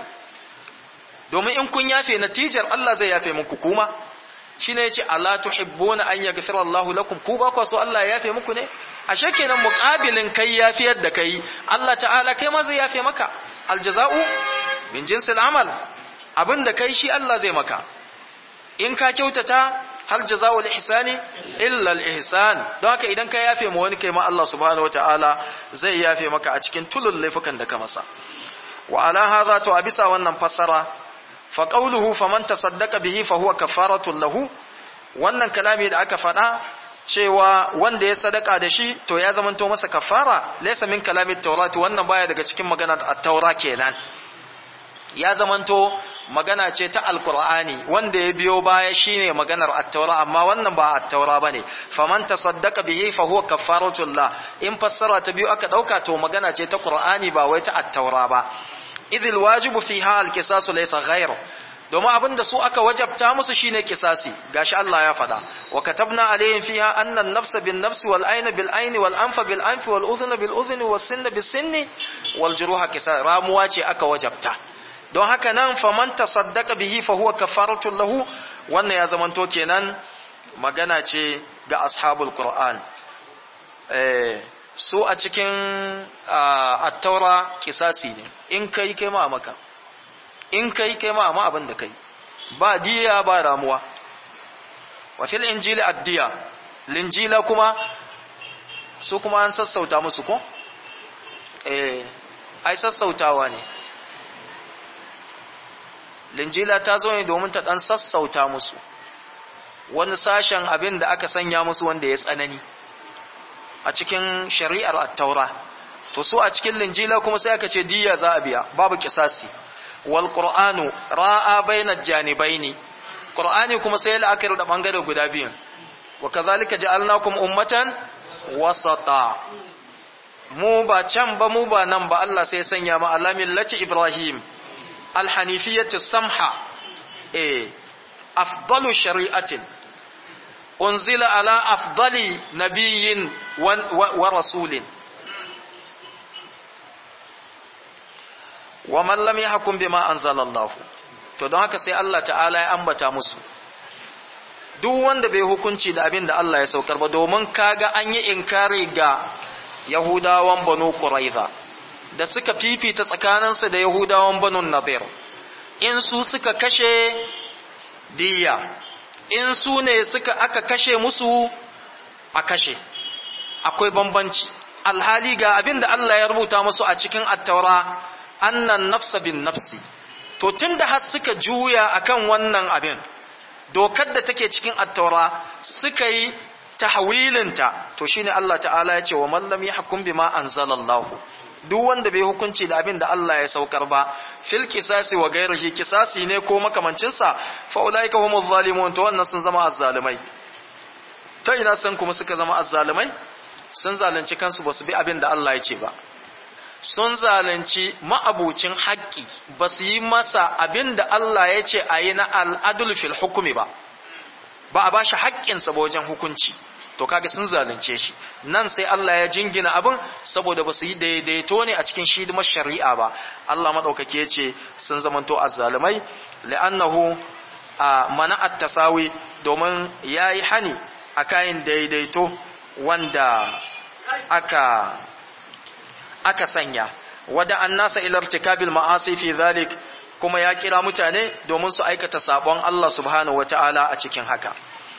domin in kun yafe natijar Allah zai yafe muku kuma shine yace ala tuhibbuna an yaghfira Allahu lakum ku ba ku so Allah ya yafe muku ne ashe kenan muqabilin kai yafiyar da kai Allah ta'ala kai ma zai yafe maka aljaza'u min jinsil amal abinda kai shi Allah zai maka in ka kyautata hal jazaa'ul ihsani illa al-ihsan don haka idan ka yafe ma wani kai ma Allah subhanahu wataala zai yafe maka a cikin tulul laifukan da ka masa wa ala hadha to abisa wannan fassara fa qawluhu faman tasaddaqa bihi fa huwa kafaratun lahu wannan kalami da aka faɗa cewa wanda ya sadaka da shi to ya zamanto masa kafara laysa min kalami at wannan baya daga cikin maganar at-taura kenan ya zamanto magana ce ta alkur'ani wanda ya biyo baya shine maganar at-taura amma wannan ba at-taura bane faman tasaddaqa bihi fa huwa kafaratullah in fassara ta biyu aka dauka to magana ce ta qur'ani ba wai ta at-taura ba idhil wajibu fiha al-qisasu laysa ghayr domin abinda su aka wajabta musu shine kisasi gashi Allah ya faɗa wa katabna alayhim fiha anna an-nafsa bin-nafsi wal-ayna bil-ayni wal-anfa bil-anfi wal-udhuna bil-udhuni was-sinna bis-sinni wal-juruha qisas ramuwa ce aka wajabta don haka nan faman tasaddaqa bihi fa huwa kafaratun lahu wannan ya zamanto kenan magana ce ga ashabul qur'an eh su a cikin at-taura kisasi ne in kai kai ma maka in kai kai ma amma abin da kai ba diya ba ramuwa wa fil injili ad-diya linjila kuma su kuma an sassauta musu ko eh ai sassautawa ne linjila ta zo ne domin ta dan sassauta musu wani sashen abin da aka sanya musu wanda ya tsanani a cikin shari'ar at-taura to su a cikin linjila kuma sai aka ce diya za a biya babu kisasi wal qur'anu ra'a bainal janibaini qur'ani kuma sai la'akari da bangare guda biyun wa kadhalika ja'alnakum ummatan wasata mu ba can ba mu ba nan ba Allah sai sanya mu alamin lati ibrahim alhanifiyatu samha eh afdalu shari'atin unzila ala afdali nabiyyin wa rasulin wa man lam yahkum bima anzalallahu to don haka sai Allah ta'ala ya ambata musu duk wanda bai hukunci da abin da Allah ya saukar ba domin kaga an yi inkari ga Yahudawan Banu Quraiza da suka fifita tsakaninsu da Yahudawan Banu Nadir in su suka kashe diya in su ne suka aka kashe musu a kashe akwai bambanci alhali ga abin da Allah ya rubuta musu a cikin attaura annan nafsa bin nafsi to tunda har suka juya akan wannan abin dokar da take cikin attaura suka yi tahwilinta to shine Allah ta'ala ya ce wa man lam yahkum bima anzalallahu duk wanda bai hukunci da abin da Allah ya saukar ba fil kisasi wa ghairihi kisasi ne ko makamancin sa fa ulaika humuz zalimun to wannan sun zama azzalimai ta ina san kuma suka zama azzalumai sun zalunci kansu ba su bi abin da Allah ya ce ba sun zalunci ma'abucin haƙƙi ba su yi masa abin da Allah ya ce a yi na al'adul fil hukumi ba ba a ba shi haƙƙinsa ba wajen hukunci to kaga sun zalunce shi nan sai Allah ya jingina abin saboda ba su yi daidaito ne a cikin shidimar shari'a ba Allah maɗaukaki ya ce sun zamanto azzalumai la'annahu a mana'at tasawi domin ya yi hani a kayan daidaito wanda aka aka sanya wada an nasa ilar tikabil ma'asi fi zalik kuma ya kira mutane domin su aikata sabon Allah subhanahu wata'ala a cikin haka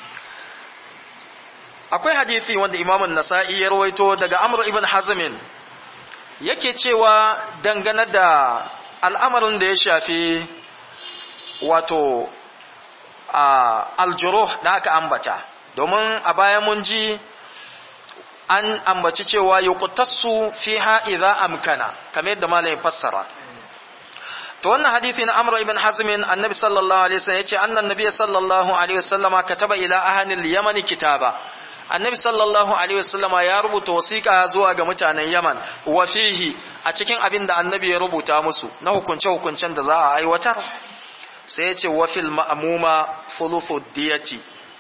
akwai hadisi wanda imamun nasa'i ya rawaito daga amr ibn hazmin yake cewa dangane da al'amarin da ya shafi wato aljuruh da aka ambata domin a baya mun ji an ambaci cewa yuqtassu fiha idza amkana kamar yadda malamin fassara to wannan hadisi na Amr ibn Hazm annabi sallallahu alaihi wasallam yace annan nabiy sallallahu alaihi wasallama kataba ila ahli al-yaman kitaba annabi sallallahu alaihi wasallama ya rubuta wasiqa zuwa ga mutanen Yaman wa fihi a cikin abin da annabi ya rubuta musu na hukunce hukuncen da za a aiwatar sai yace wa fil ma'muma thuluthu diyati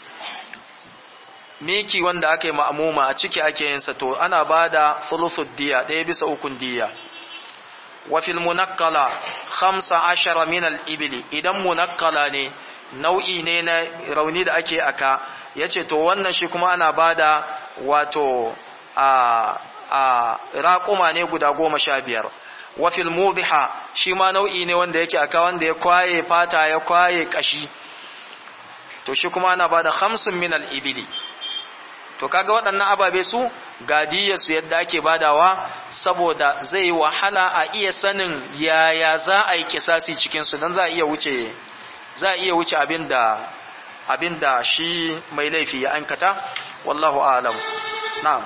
miki wanda aka yi ma'amuma a ciki ake yin sa to ana bada thuluthud diya ɗaya bisa ukun diya wa fil munakkala khamsa ashara min al ibli idan munakkala ne nau'i ne na rauni da ake aka yace to wannan shi kuma ana bada wato a a raquma ne guda goma sha biyar wa fil mudiha shi ma nau'i ne wanda yake aka wanda ya kwaye fata ya kwaye kashi to shi kuma ana bada khamsun min al ibli to kaga waɗannan ababe su gadiyar su yadda ake badawa saboda zai wahala a iya sanin yaya za a yi kisasi cikin su dan za a iya wuce za a iya wuce abinda abinda shi mai laifi ya ankata wallahu a'lam na'am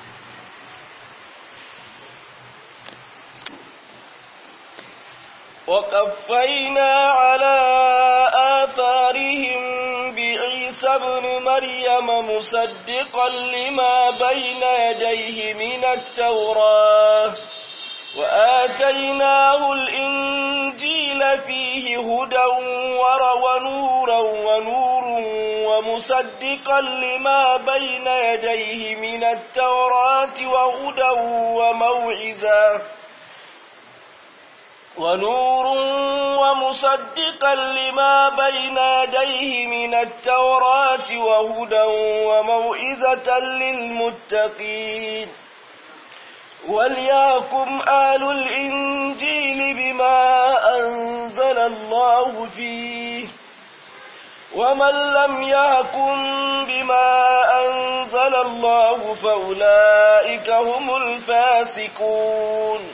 وقفينا على آثارهم بعيسى ابن مريم مصدقا لما بين يديه من التوراة وآتيناه الإنجيل فيه هدى ونورا ونور ومصدقا لما بين يديه من التوراة وهدى وموعظة ونور ومصدقا لما بين يديه من التوراة وهدى وموئزة للمتقين وليكم آل الإنجيل بما أنزل الله فيه ومن لم يهكم بما أنزل الله فأولئك هم الفاسقون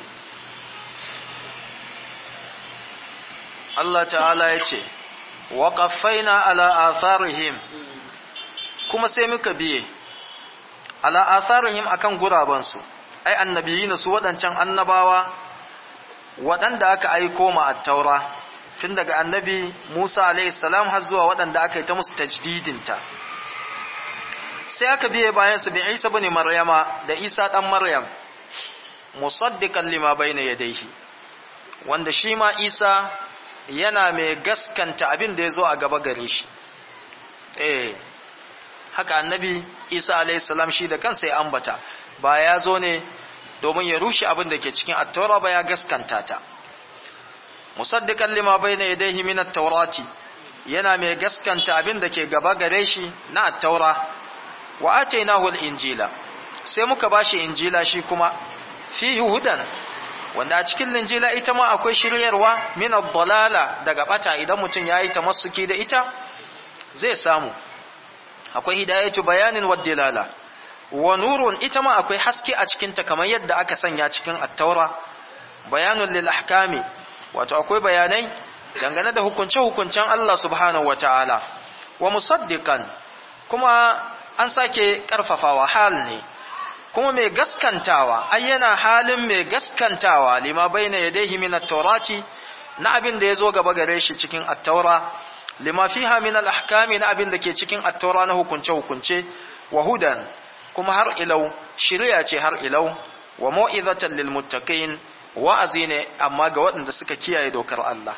Allah ta'ala ya ce, wa ƙaffaina ala atharihim kuma sai muka biye, ala atharihim akan gurabansu, ai annabiyina su waɗancan annabawa waɗanda aka aiko ma attaura tun daga annabi Musa salam har zuwa waɗanda aka yi ta musu tajdidinta. Sai aka biye bayan su bin Isa bane Maryama da Isa ɗan Maryam, musaddiqan lima bayna yadayhi wanda shi ma Isa yana mai gaskanta abin da ya zo a gaba gare shi eh haka annabi isa alaihissalam shi da kansa ya ambata ba ya zo ne domin ya rushe abin da ke cikin attaura ba ya gaskanta ta musaddiqan lima bayna yadayhi min at-taurati yana mai gaskanta abin da ke gaba gare shi na attaura wa atainahu al-injila sai muka bashi injila shi kuma fihi hudan wanda a cikin linjila ita ma akwai shiryarwa min ad-dalala daga bata idan mutum yayi tamassuki da ita zai samu akwai hidayatu bayanin wad dilala wa nurun ita ma akwai haske a cikin ta kamar yadda aka sanya cikin at-taura bayanun lil ahkami wato akwai bayanai dangane da hukunce hukuncen Allah subhanahu wataala wa musaddiqan kuma an sake karfafawa hal ne kuma mai gaskantawa ai yana halin mai gaskantawa lima baina yadayhi min at-taurati na abin da yazo gaba gare shi cikin at-taura lima fiha min al-ahkami na abin da ke cikin at-taura na hukunce hukunce wa hudan kuma har ilau shiriya ce har ilau wa mau'izatan lil muttaqin wa'azi ne amma ga waɗanda suka kiyaye dokar Allah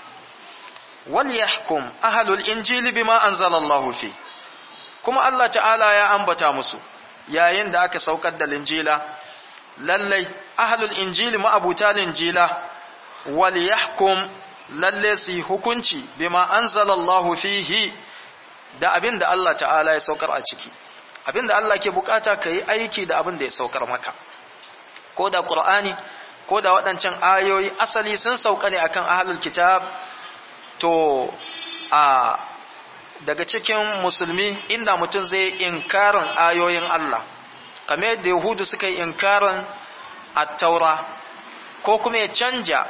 wal yahkum ahlul injili bima anzalallahu fi kuma Allah ta'ala ya ambata musu yayin da aka saukar da linjila lallai ahlul injili ma'abuta linjila wal yahkum lalle su hukunci bima anzalallahu fihi da abin da Allah ta'ala ya saukar a ciki abin da Allah ke bukata ka yi aiki da abin da ya saukar maka ko da qur'ani ko da waɗancan ayoyi asali sun sauka ne akan ahlul kitab to a daga cikin musulmi inda mutum zai inkarin ayoyin Allah kamar yadda yahudu suka yi inkarin at-taura ko kuma ya canja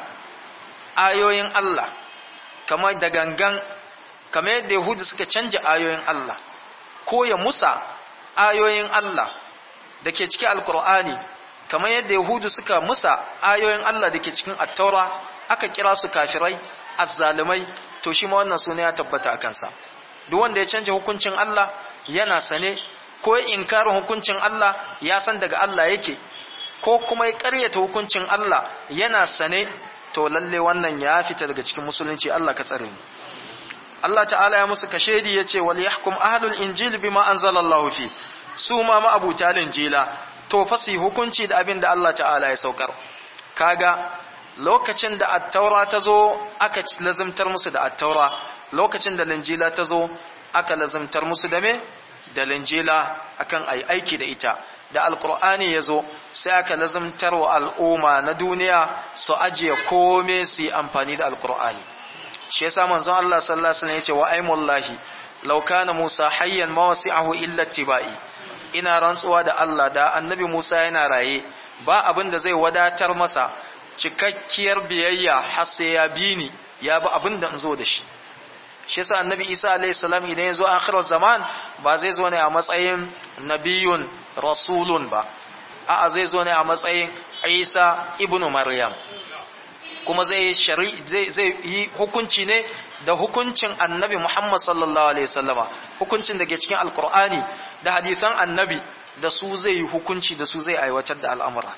ayoyin Allah kamar da gangan kamar yadda yahudu suka canja ayoyin Allah ko ya musa ayoyin Allah da ke cikin alkur'ani kamar yadda yahudu suka musa ayoyin Allah da ke cikin at-taura aka kira su kafirai azzalumai to shi ma wannan suna ya tabbata a kansa duk wanda ya canja hukuncin Allah yana sane ko ya inkarin hukuncin Allah ya san daga Allah yake ko kuma ya ƙaryata hukuncin Allah yana sane to lalle wannan ya fita daga cikin musulunci Allah ka tsare mu Allah ta'ala ya musu kashedi yace wal yahkum ahlul injil bima anzalallahu fi su ma ma'abuta injila to fa su hukunci da abin da Allah ta'ala ya saukar kaga lokacin da at-taura ta zo aka lazimtar musu da at-taura lokacin da linjila ta zo aka lazimtar musu da me da linjila akan ai aiki da ita da alkur'ani ya zo sai aka lazimtar wa al'umma na duniya su ajiye kome su yi amfani da alkur'ani shi yasa manzon Allah sallallahu alaihi wasallam yace wa aimullahi law kana Musa hayyan ma wasi'ahu illa tibai ina rantsuwa da Allah da annabi Musa yana raye ba abin da zai wadatar masa cikakkiyar biyayya har sai ya bi ni ya bi abin da in zo da shi shi yasa annabi Isa alaihi salam idan ya zo akhirar zaman ba zai zo ne a matsayin nabiyun rasulun ba a'a zai zo ne a matsayin Isa ibnu Maryam kuma zai zai zai yi hukunci ne da hukuncin annabi Muhammad sallallahu alaihi wasallama hukuncin da ke cikin alkur'ani da hadisan annabi da su zai yi hukunci da su zai aiwatar da al'amura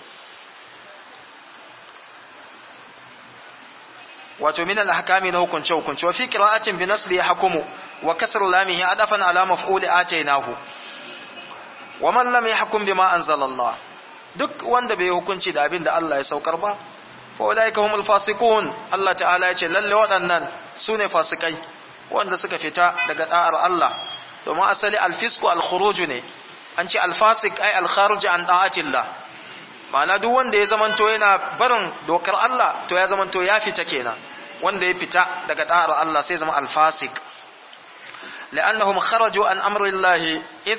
wato min al-ahkami na hukunce hukunce wa fi qira'atin bi nasli yahkumu wa kasr lamihi adafan ala maf'ul atainahu wa man lam yahkum bima anzalallah duk wanda bai hukunci da abin da Allah ya saukar ba fa ulaika humul fasiqun Allah ta'ala ya ce lalle waɗannan sune fasikai wanda suka fita daga da'ar Allah domin asali al-fisqu al-khuruj ne an ce al-fasiq ay al-kharij an da'atillah ma'ana duk wanda ya zamanto yana barin dokar Allah to ya zamanto ya fita kenan wanda ya fita daga da'ar Allah sai zama al-fasiq لأنهم خرجوا عن أمر الله إذ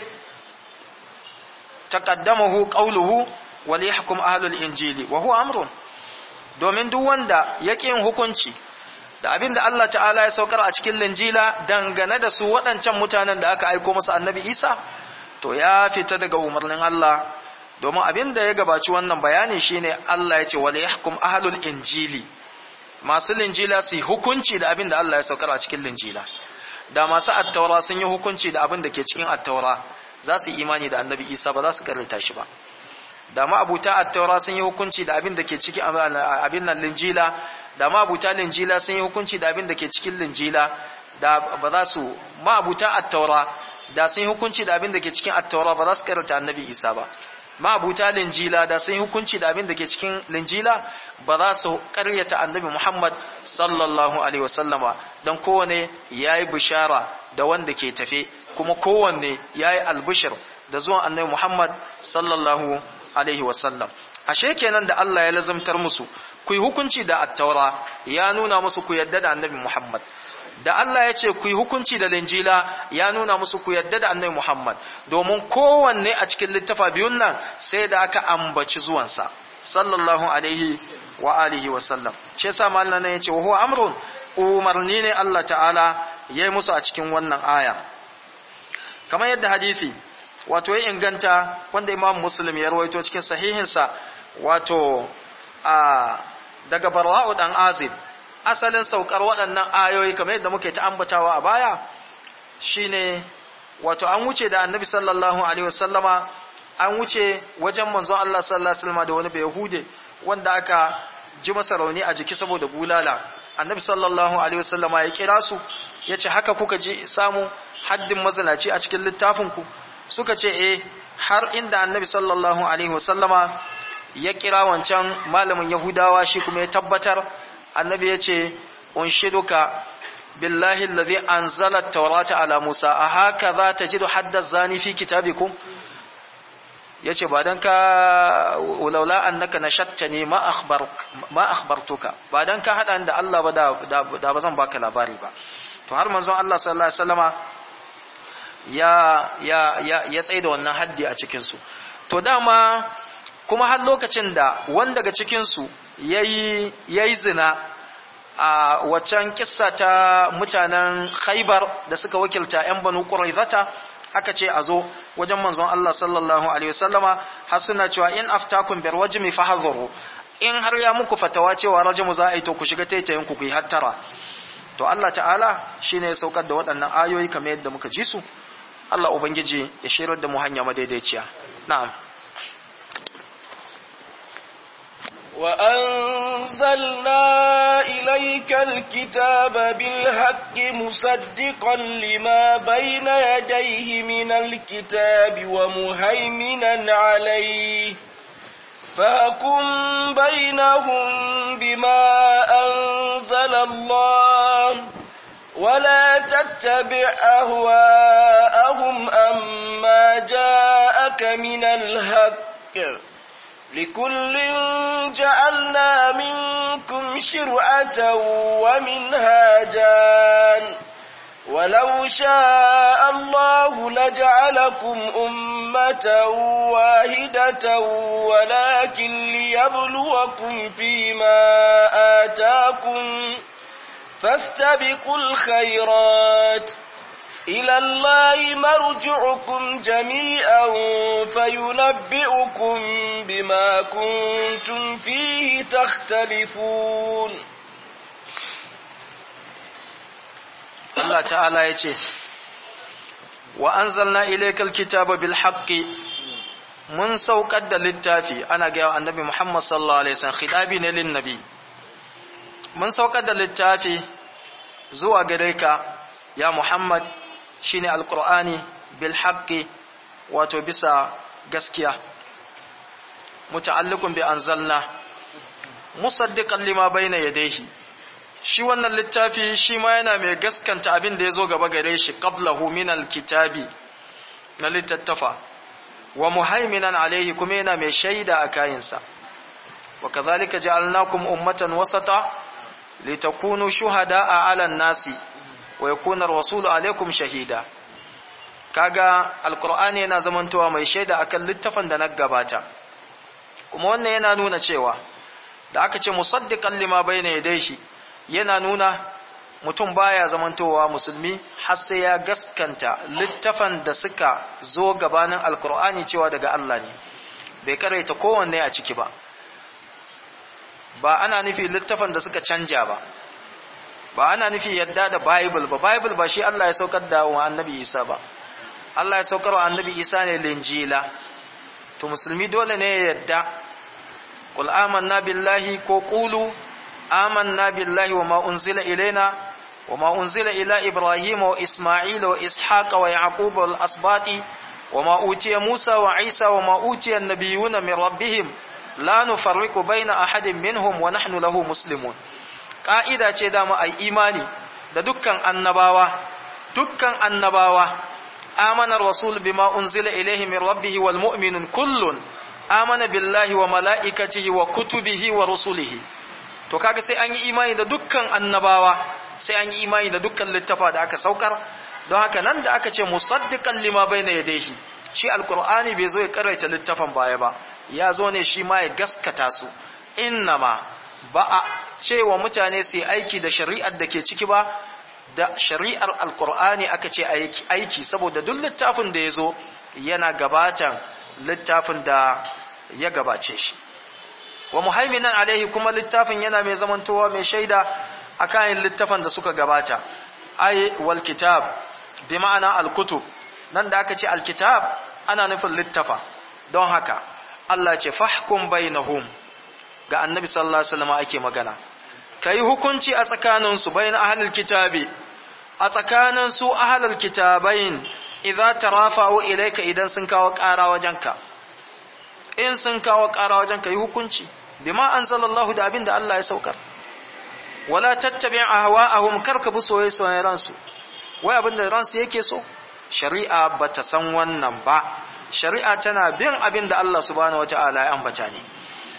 تقدمه قوله وليحكم أهل الإنجيل وهو أمر domin duk wanda yake yin hukunci da abin da Allah ta'ala ya saukar a cikin linjila dangane da su waɗancan mutanen da aka aiko masa annabi Isa to ya fita daga umarnin Allah domin abin da ya gabaci wannan bayani shine Allah ya ce wala yahkum ahlul injili masu linjila su hukunci da abin da Allah ya saukar a cikin linjila da masu attaura sun yi hukunci da abin da ke cikin attaura za su yi imani da annabi Isa ba za su karanta shi ba da ma'abuta attaura sun yi hukunci da abin da ke cikin abin nan linjila da ma'abuta linjila sun yi hukunci da abin da ke cikin linjila da ba za su ma'abuta attaura da sun yi hukunci da abin da ke cikin attaura ba za su karanta annabi isa ba ma'abuta linjila da sun yi hukunci da abin da ke cikin linjila ba za su karyata annabi muhammad sallallahu alaihi wasallama don kowane ya yi bishara da wanda ke tafe kuma kowanne ya yi albishir da zuwan annabi muhammad sallallahu alaihi wasallam ashe kenan da Allah ya lazamtar musu ku yi hukunci da attaura ya nuna musu ku yadda da annabi Muhammad da Allah ya ce ku yi hukunci da linjila ya nuna musu ku yadda da annabi Muhammad domin kowanne a cikin littafa biyun nan sai da aka ambaci zuwansa sallallahu alaihi wa alihi wa sallam shi yasa mallan nan yace wa huwa amrun umarni ne Allah ta'ala yayi musu a cikin wannan aya kamar yadda hadisi wato ya inganta wanda imam muslim ya rawaito cikin sahihinsa wato a daga barwa'u dan azib asalin saukar waɗannan ayoyi kamar yadda muke ta ambatawa a baya shine wato an wuce da annabi sallallahu alaihi wasallama an wuce wajen manzon Allah sallallahu alaihi wasallama da wani bayahude wanda aka ji masa rauni a jiki saboda bulala annabi sallallahu alaihi wasallama ya kira su yace haka kuka ji samu haddin mazalaci a cikin littafin ku suka ce eh har inda annabi sallallahu alaihi wasallama ya kira wancan malamin yahudawa shi kuma ya tabbatar annabi yace unshiduka billahi alladhi anzala at-taurata ala Musa a haka za ta jidu hadda zani fi kitabikum yace ba dan ka laula annaka nashattani ma akhbar ma akhbartuka ba dan ka hada da Allah ba da da ba zan baka labari ba to har manzon Allah sallallahu alaihi wasallama ya ya ya ya tsaye da wannan haddi a cikin su to dama kuma har lokacin da wanda daga cikin su yayi yayi zina a waccan kissa ta mutanen Khaibar da suka wakilta ƴan Banu Quraizata aka ce a zo wajen manzon Allah sallallahu alaihi wasallama har suna cewa in aftakum bir wajmi fahadharu in har ya muku fatawa cewa rajmu za a yi to ku shiga taitayin ku ku yi hattara to Allah ta'ala shine ya saukar da waɗannan ayoyi kamar yadda muka ji su Allah ubangiji ya shirar da mu hanya madaidaiciya na'am وأنزلنا إليك الكتاب بالحق مصدقا لما بين يديه من الكتاب ومهيمنا عليه فاكم بينهم بما أنزل الله ولا تتبع أهواءهم أما جاءك من الحق لكل جعلنا منكم شرعة ومنهاجا ولو شاء الله لجعلكم أمة واحدة ولكن ليبلوكم فيما آتاكم فاستبقوا الخيرات إلى الله مرجعكم جميعا فينبئكم بما كنتم فيه تختلفون Allah ta'ala ya ce wa anzalna ilaykal kitaba bil haqqi mun saukar da littafi ana ga annabi Muhammad sallallahu alaihi wasallam khidabi ne lin nabi mun saukar da littafi zuwa gare ka ya Muhammad shine alqur'ani bil haqqi wato bisa gaskiya muta'alliqun bi anzalna musaddiqan lima bayna yadayhi shi wannan littafi shi ma yana mai gaskanta abin da ya zo gaba gare shi qablahu min alkitabi na littattafa wa muhaiminan alaihi kuma yana mai shaida a kayansa wa kazalika ja'alnakum ummatan wasata litakunu shuhada'a 'alan nasi wa yakuna ar-rasulu 'alaykum shahida kaga alqur'ani yana zamantowa mai shaida akan littafin da na gabata kuma wannan yana nuna cewa da aka ce musaddiqan lima bayna yadayhi yana nuna mutum baya zamantowa musulmi har sai ya gaskanta littafan da suka zo gabanin alkur'ani cewa daga Allah ne bai karaita kowanne a ciki ba ba ana nufi littafan da suka canja ba ba ana nufi yadda da bible ba bible ba shi Allah ya saukar da wa annabi Isa ba Allah ya saukar wa annabi Isa ne linjila to musulmi dole ne ya yadda qul amanna billahi ko qulu آمنا بالله وما أنزل إلينا وما أنزل إلى إبراهيم وإسماعيل وإسحاق ويعقوب والأسباط وما أوتي موسى وعيسى وما أوتي النبيون من ربهم لا نفرق بين أحد منهم ونحن له مسلمون قائدة ce dama ai imani da dukkan annabawa dukkan annabawa amana rasul bima unzila ilayhi min rabbih wal mu'minun kullun amana billahi wa malaikatihi wa kutubihi wa rusulihi to kaga sai an yi imani da dukkan annabawa sai an yi imani da dukkan littafa da aka saukar don haka nan da aka ce musaddiqan lima bayna yadayhi shi alqur'ani bai zo ya karaita littafan baya ba ya zo ne shi ma ya gaskata su innama ba a cewa mutane su aiki da shari'ar da ke ciki ba da shari'ar alqur'ani aka ce aiki saboda duk littafin da ya zo yana gabatan littafin da ya gabace shi wa muhaiminan alaihi kuma littafin yana mai zamantowa mai shaida akan littafan da suka gabata ay wal kitab bi ma'ana al kutub nan da aka ce alkitab ana nufin littafa don haka Allah ce fahkum bainahum ga annabi sallallahu alaihi wasallam ake magana kai hukunci a tsakanin su bain ahlul kitabi a tsakanin su ahlul kitabain idza tarafa'u ilayka idan sun kawo ƙara wajenka in sun kawo ƙara wajenka yi hukunci bima anzalallahu da abin da Allah ya saukar wala tattabi ahwa'ahum karka bi soyayyen ransu wai abin da ransu yake so shari'a bata san wannan ba shari'a tana bin abin da Allah subhanahu wata'ala ya ambata ne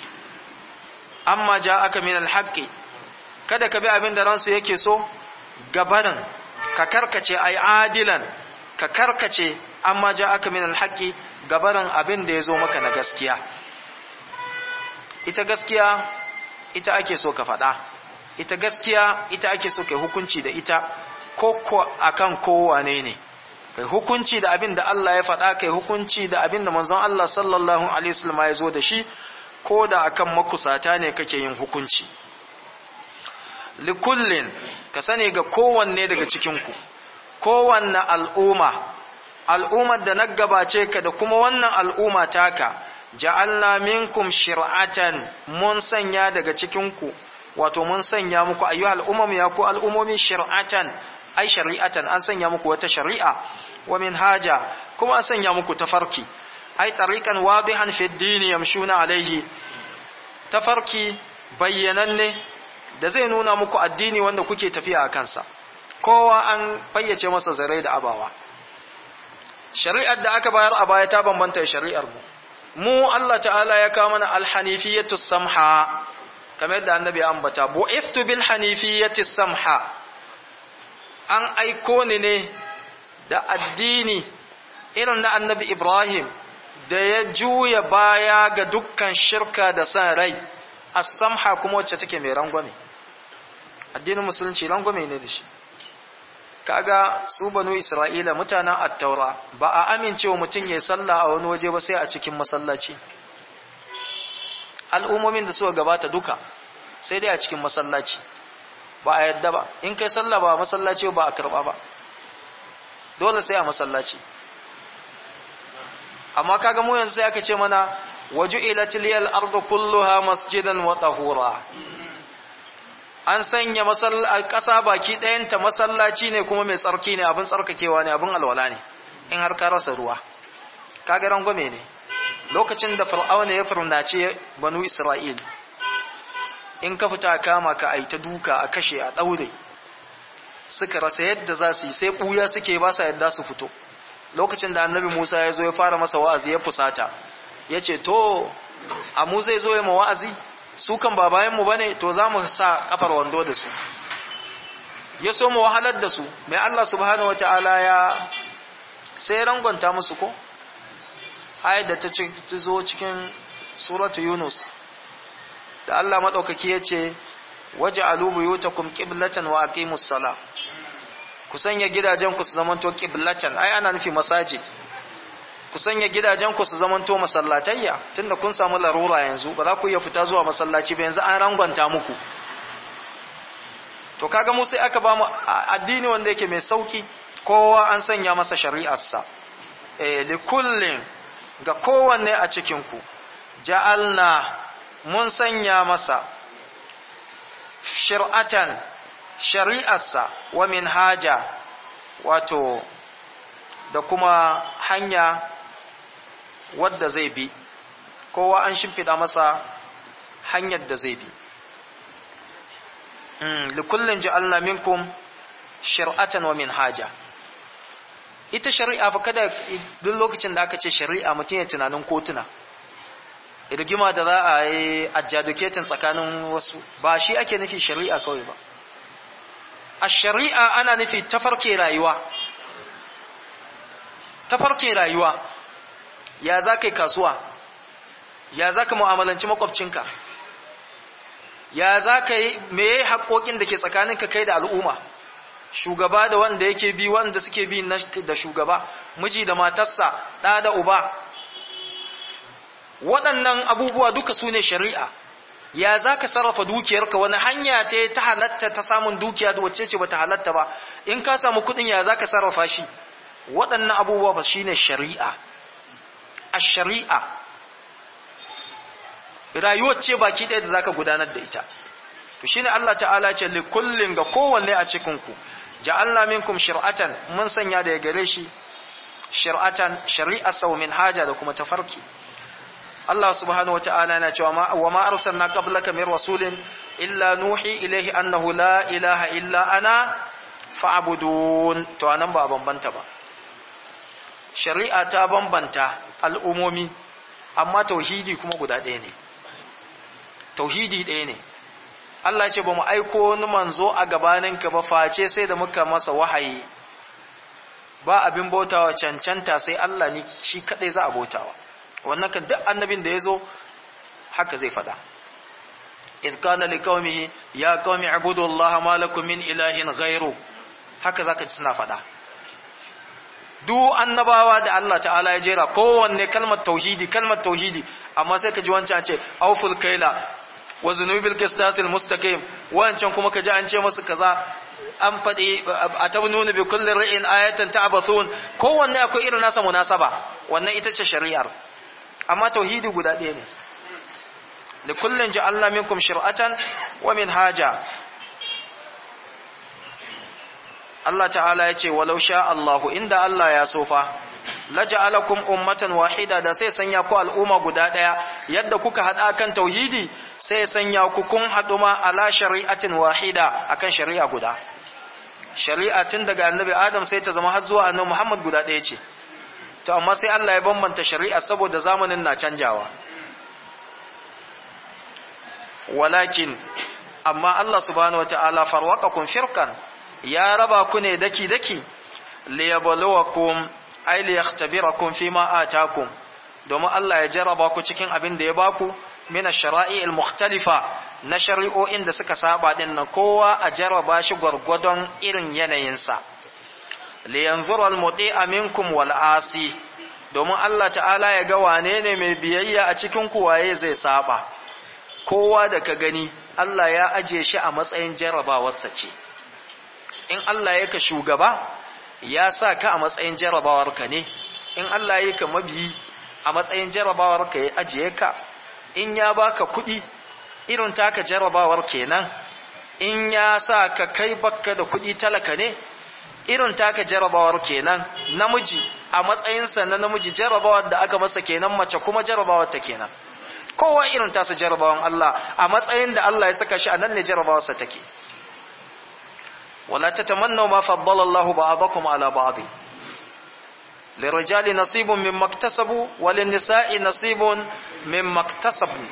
amma ja'aka min alhaqi kada ka bi abin da ransu yake so gabanin ka karkace ai adilan ka karkace amma ja'aka min alhaqi gabanin abin da yazo maka na gaskiya ita gaskiya ita ake so ka faɗa ita gaskiya ita ake so kai hukunci da ita ko ko akan kowane ne kai hukunci da abin da Allah ya faɗa kai hukunci da abin da manzon Allah sallallahu alaihi wasallam ya zo da shi ko da akan makusata ne kake yin hukunci likullin ka sani ga kowanne daga cikin ku kowanne al'umma al'ummar da na gabace ka da kuma wannan al'umma taka ja'alna minkum shir'atan mun sanya daga cikin ku wato mun sanya muku ayyuhal umam ya ku al'umomi shir'atan ai shari'atan an sanya muku wata shari'a wa minhaja kuma an sanya muku tafarki ai tariqan wadihan fi ad-din yamshuna alayhi tafarki bayyananne da zai nuna muku addini wanda kuke tafiya a kansa kowa an fayyace masa zarai da abawa shari'ar da aka bayar a baya ta bambanta shari'ar mu mu Allah ta'ala ya kawo mana al-hanifiyatu samha kamar yadda annabi ya ambata bu'ithtu bil hanifiyati samha an aiko ni ne da addini irin na annabi Ibrahim da ya juya baya ga dukkan shirka da san rai as-samha kuma wacce take mai rangwame addinin musulunci rangwame ne da shi kaga su banu Isra'ila mutanen at-taura ba a amincewa mutum ya sallah a wani waje ba sai a cikin masallaci al'ummomin da suka gabata duka sai dai a cikin masallaci ba a yadda ba in kai sallah ba masallaci ba a karba ba dole sai a masallaci amma kaga mu yanzu sai aka ce mana waju'ilatil liyal ardu kulluha masjidan wa tahura an sanya ƙasa baki ɗayanta masallaci ne kuma mai tsarki ne abin tsarkakewa ne abin alwala ne in har ka rasa ruwa kaga rangwame ne lokacin da fir'auna ya firnace banu isra'il in ka fita kama ka ai ta duka a kashe a ɗaure suka rasa yadda za su yi sai ɓuya suke ba sa yadda su fito lokacin da annabi musa ya zo ya fara masa wa'azi ya fusata ya ce to a mu zai zo ya ma wa'azi su kan ba bayanmu ba ne to za mu sa kafar wando da su ya so mu wahalar da su mai allah subhanahu wata'ala ya sai rangonta musu ko ayat da ta zo cikin suratu yunus da Allah maɗaukaki ya ce waje alubu yutakum qiblatan wa aqimus sala ku sanya gidajen ku su zamanto qiblatan ai ana nufi masajid ku sanya gidajen ku su zamanto masallatayya tunda kun samu larura yanzu ba za ku iya fita zuwa masallaci ba yanzu an rangwanta muku to kaga mu sai aka ba mu addini wanda yake mai sauki kowa an sanya masa shari'arsa eh likullin ga kowanne a cikin ku ja'alna mun sanya masa shir'atan shari'arsa wa minhaja wato da kuma hanya wadda zai bi kowa an shimfiɗa masa hanyar da zai bi likullin ja'alna minkum shir'atan wa minhaja ita shari'a fa kada duk lokacin da aka ce shari'a mutum ya tunanin kotuna rigima da za a yi adjudicating tsakanin wasu ba shi ake nufi shari'a kawai ba a shari'a ana nufi tafarke rayuwa tafarke rayuwa ya za ka yi kasuwa ya za ka mu'amalanci makwabcinka ya za ka yi meye haƙoƙin da ke tsakaninka kai da al'umma shugaba da wanda yake bi wanda suke bi da shugaba miji da matarsa ɗa da uba waɗannan abubuwa duka su ne shari'a ya za ka sarrafa dukiyarka wani hanya ta ta halatta ta samun dukiya da wacce ce ba ta halatta ba in ka samu kuɗin ya za ka sarrafa shi waɗannan abubuwa ba shine shari'a a shari'a rayuwar ce baki ɗaya da zaka gudanar da ita to shine Allah ta'ala ce li kullin ga kowanne a cikin ku ja'alna minkum shir'atan mun sanya da gare shi shir'atan shari'a saw min haja da kuma tafarki Allah subhanahu wa ta'ala yana cewa wa ma arsalna qablaka min rasulin illa nuhi ilayhi annahu la ilaha illa ana fa'budun to anan ba bambanta ba shari'a ta bambanta al'umomi amma tauhidi kuma guda ɗaya ne tauhidi ɗaya ne Allah ce ba mu aiko wani manzo a gabaninka ba face sai da muka masa wahayi ba abin bautawa cancanta sai Allah ni shi kadai za a bautawa wannan kan duk annabin da ya zo haka zai fada idh kana liqaumihi ya qaumi ibudu Allah ma lakum min ilahin ghairu haka zaka ji suna fada duk annabawa da Allah ta'ala ya jera kowanne kalmar tauhidi kalmar tauhidi amma sai ka ji wancan ce auful kaila wa zunubil qistasil mustaqim wancan kuma ka ji an ce musu kaza an faɗi a tabnuna bi kulli ra'in ayatan ta'bathun kowanne akwai irin nasa munasaba wannan ita ce shari'ar amma tauhidi guda ɗaya ne li kullin ja'alna minkum shir'atan wa minhaja Allah ta'ala ya ce walau sha Allahu inda Allah ya so fa laja'alakum ummatan wahida da sai sanya ku al'umma guda daya yadda kuka hada kan tauhidi sai sanya ku kun hadu ma ala shari'atin wahida akan shari'a guda shari'a tun daga annabi Adam sai ta zama har zuwa annabi Muhammad guda daya ce to amma sai Allah ya bambanta shari'a saboda zamanin na canjawa walakin amma Allah subhanahu wataala farwaqakum firqan ya raba ku ne daki daki liyabluwakum ay liyahtabirakum fima atakum domin Allah ya jaraba ku cikin abin da ya baku min ash-shara'i al-mukhtalifa na shari'o'in da suka saba din nan kowa a jaraba shi gwargwadon irin yanayinsa liyanzura al-muti'a minkum wal asi domin Allah ta'ala ya ga wane ne mai biyayya a cikin ku waye zai saba kowa da ka gani Allah ya aje shi a matsayin jarabawarsa ce in Allah ya ka shugaba ya sa ka a matsayin jarabawarka ne in Allah ya ka mabiyi a matsayin jarabawarka ya ajiye ka in ya baka kuɗi irin taka jarabawar kenan in ya sa ka kai bakka da kuɗi talaka ne irin taka jarabawar kenan namiji a matsayinsa na namiji jarabawar da aka masa kenan mace kuma jarabawar ta kenan kowa irin tasa jarabawan Allah a matsayin da Allah ya saka shi a nan ne jarabawarsa take ولا تتمنوا ما فضل الله بعضكم على بعض للرجال نصيب مما اكتسبوا وللنساء نصيب مما اكتسبوا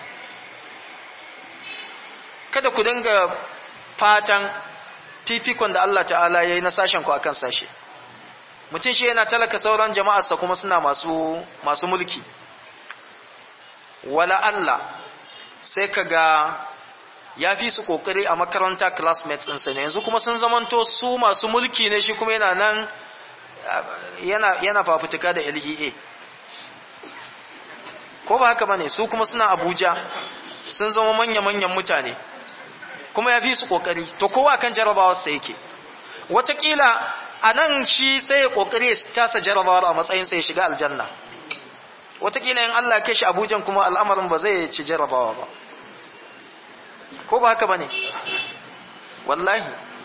kada ku dinga fatan fifikon da Allah ta'ala ya yi na sashen ku akan sashe mutum shi yana talaka sauran jama'arsa kuma suna masu masu mulki wala Allah sai ka ga ya fi su kokari a makaranta classmates ɗinsa ne yanzu kuma sun zamanto su masu mulki ne shi kuma yana nan yana, yana fafutuka da LEA ko ba haka bane su kuma suna Abuja sun zama manya-manyan mutane kuma ya fi su kokari to kowa kan jarabawarsa yake watakila a nan shi sai ya kokari ya tasa jarabawar a matsayin sai ya shiga aljanna watakila in Allah ya kai shi Abujan kuma al'amarin ba zai ci jarabawa ba ko ba haka bane wallahi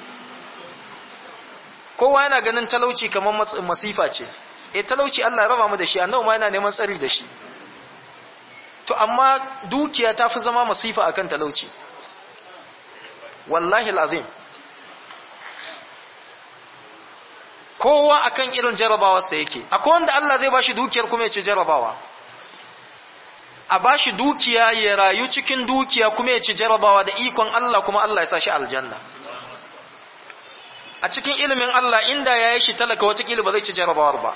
kowa yana ganin talauci kamar masifa ce eh talauci Allah ya raba mu da shi annabi ma yana neman tsari da shi to amma dukiya ta fi zama masifa akan talauci wallahi alazim kowa akan irin jarabawarsa yake akwai wanda Allah zai bashi dukiyar kuma ya ci jarabawa a bashi dukiya ya rayu cikin dukiya kuma ya ci jarabawa da ikon Allah kuma Allah ya sa shi aljanna a cikin ilimin Allah inda ya yi shi talaka watakila ba zai ci jarabawar ba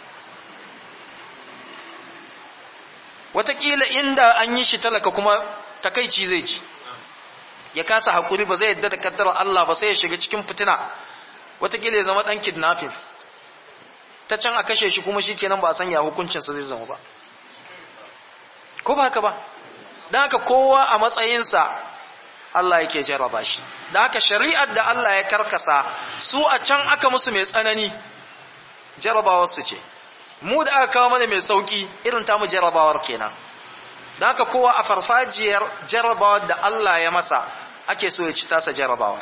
watakila inda an yi shi talaka kuma takaici zai ci ya kasa haƙuri ba zai yadda da kaddarar Allah ba sai ya shiga cikin fitina watakila ya zama ɗan kidnapping ta can a kashe shi kuma shi kenan ba a sanya hukuncinsa zai zama ba ko ba haka ba don haka kowa a matsayinsa Allah yake jarraba shi da haka shari'ar da Allah ya karkasa su a can aka musu mai tsanani jarabawar su ce mu da aka kawo mana mai sauki irin tamu jarabawar kenan da haka kowa a farfajiyar jarabawar da Allah ya masa ake so ya ci tasa jarabawar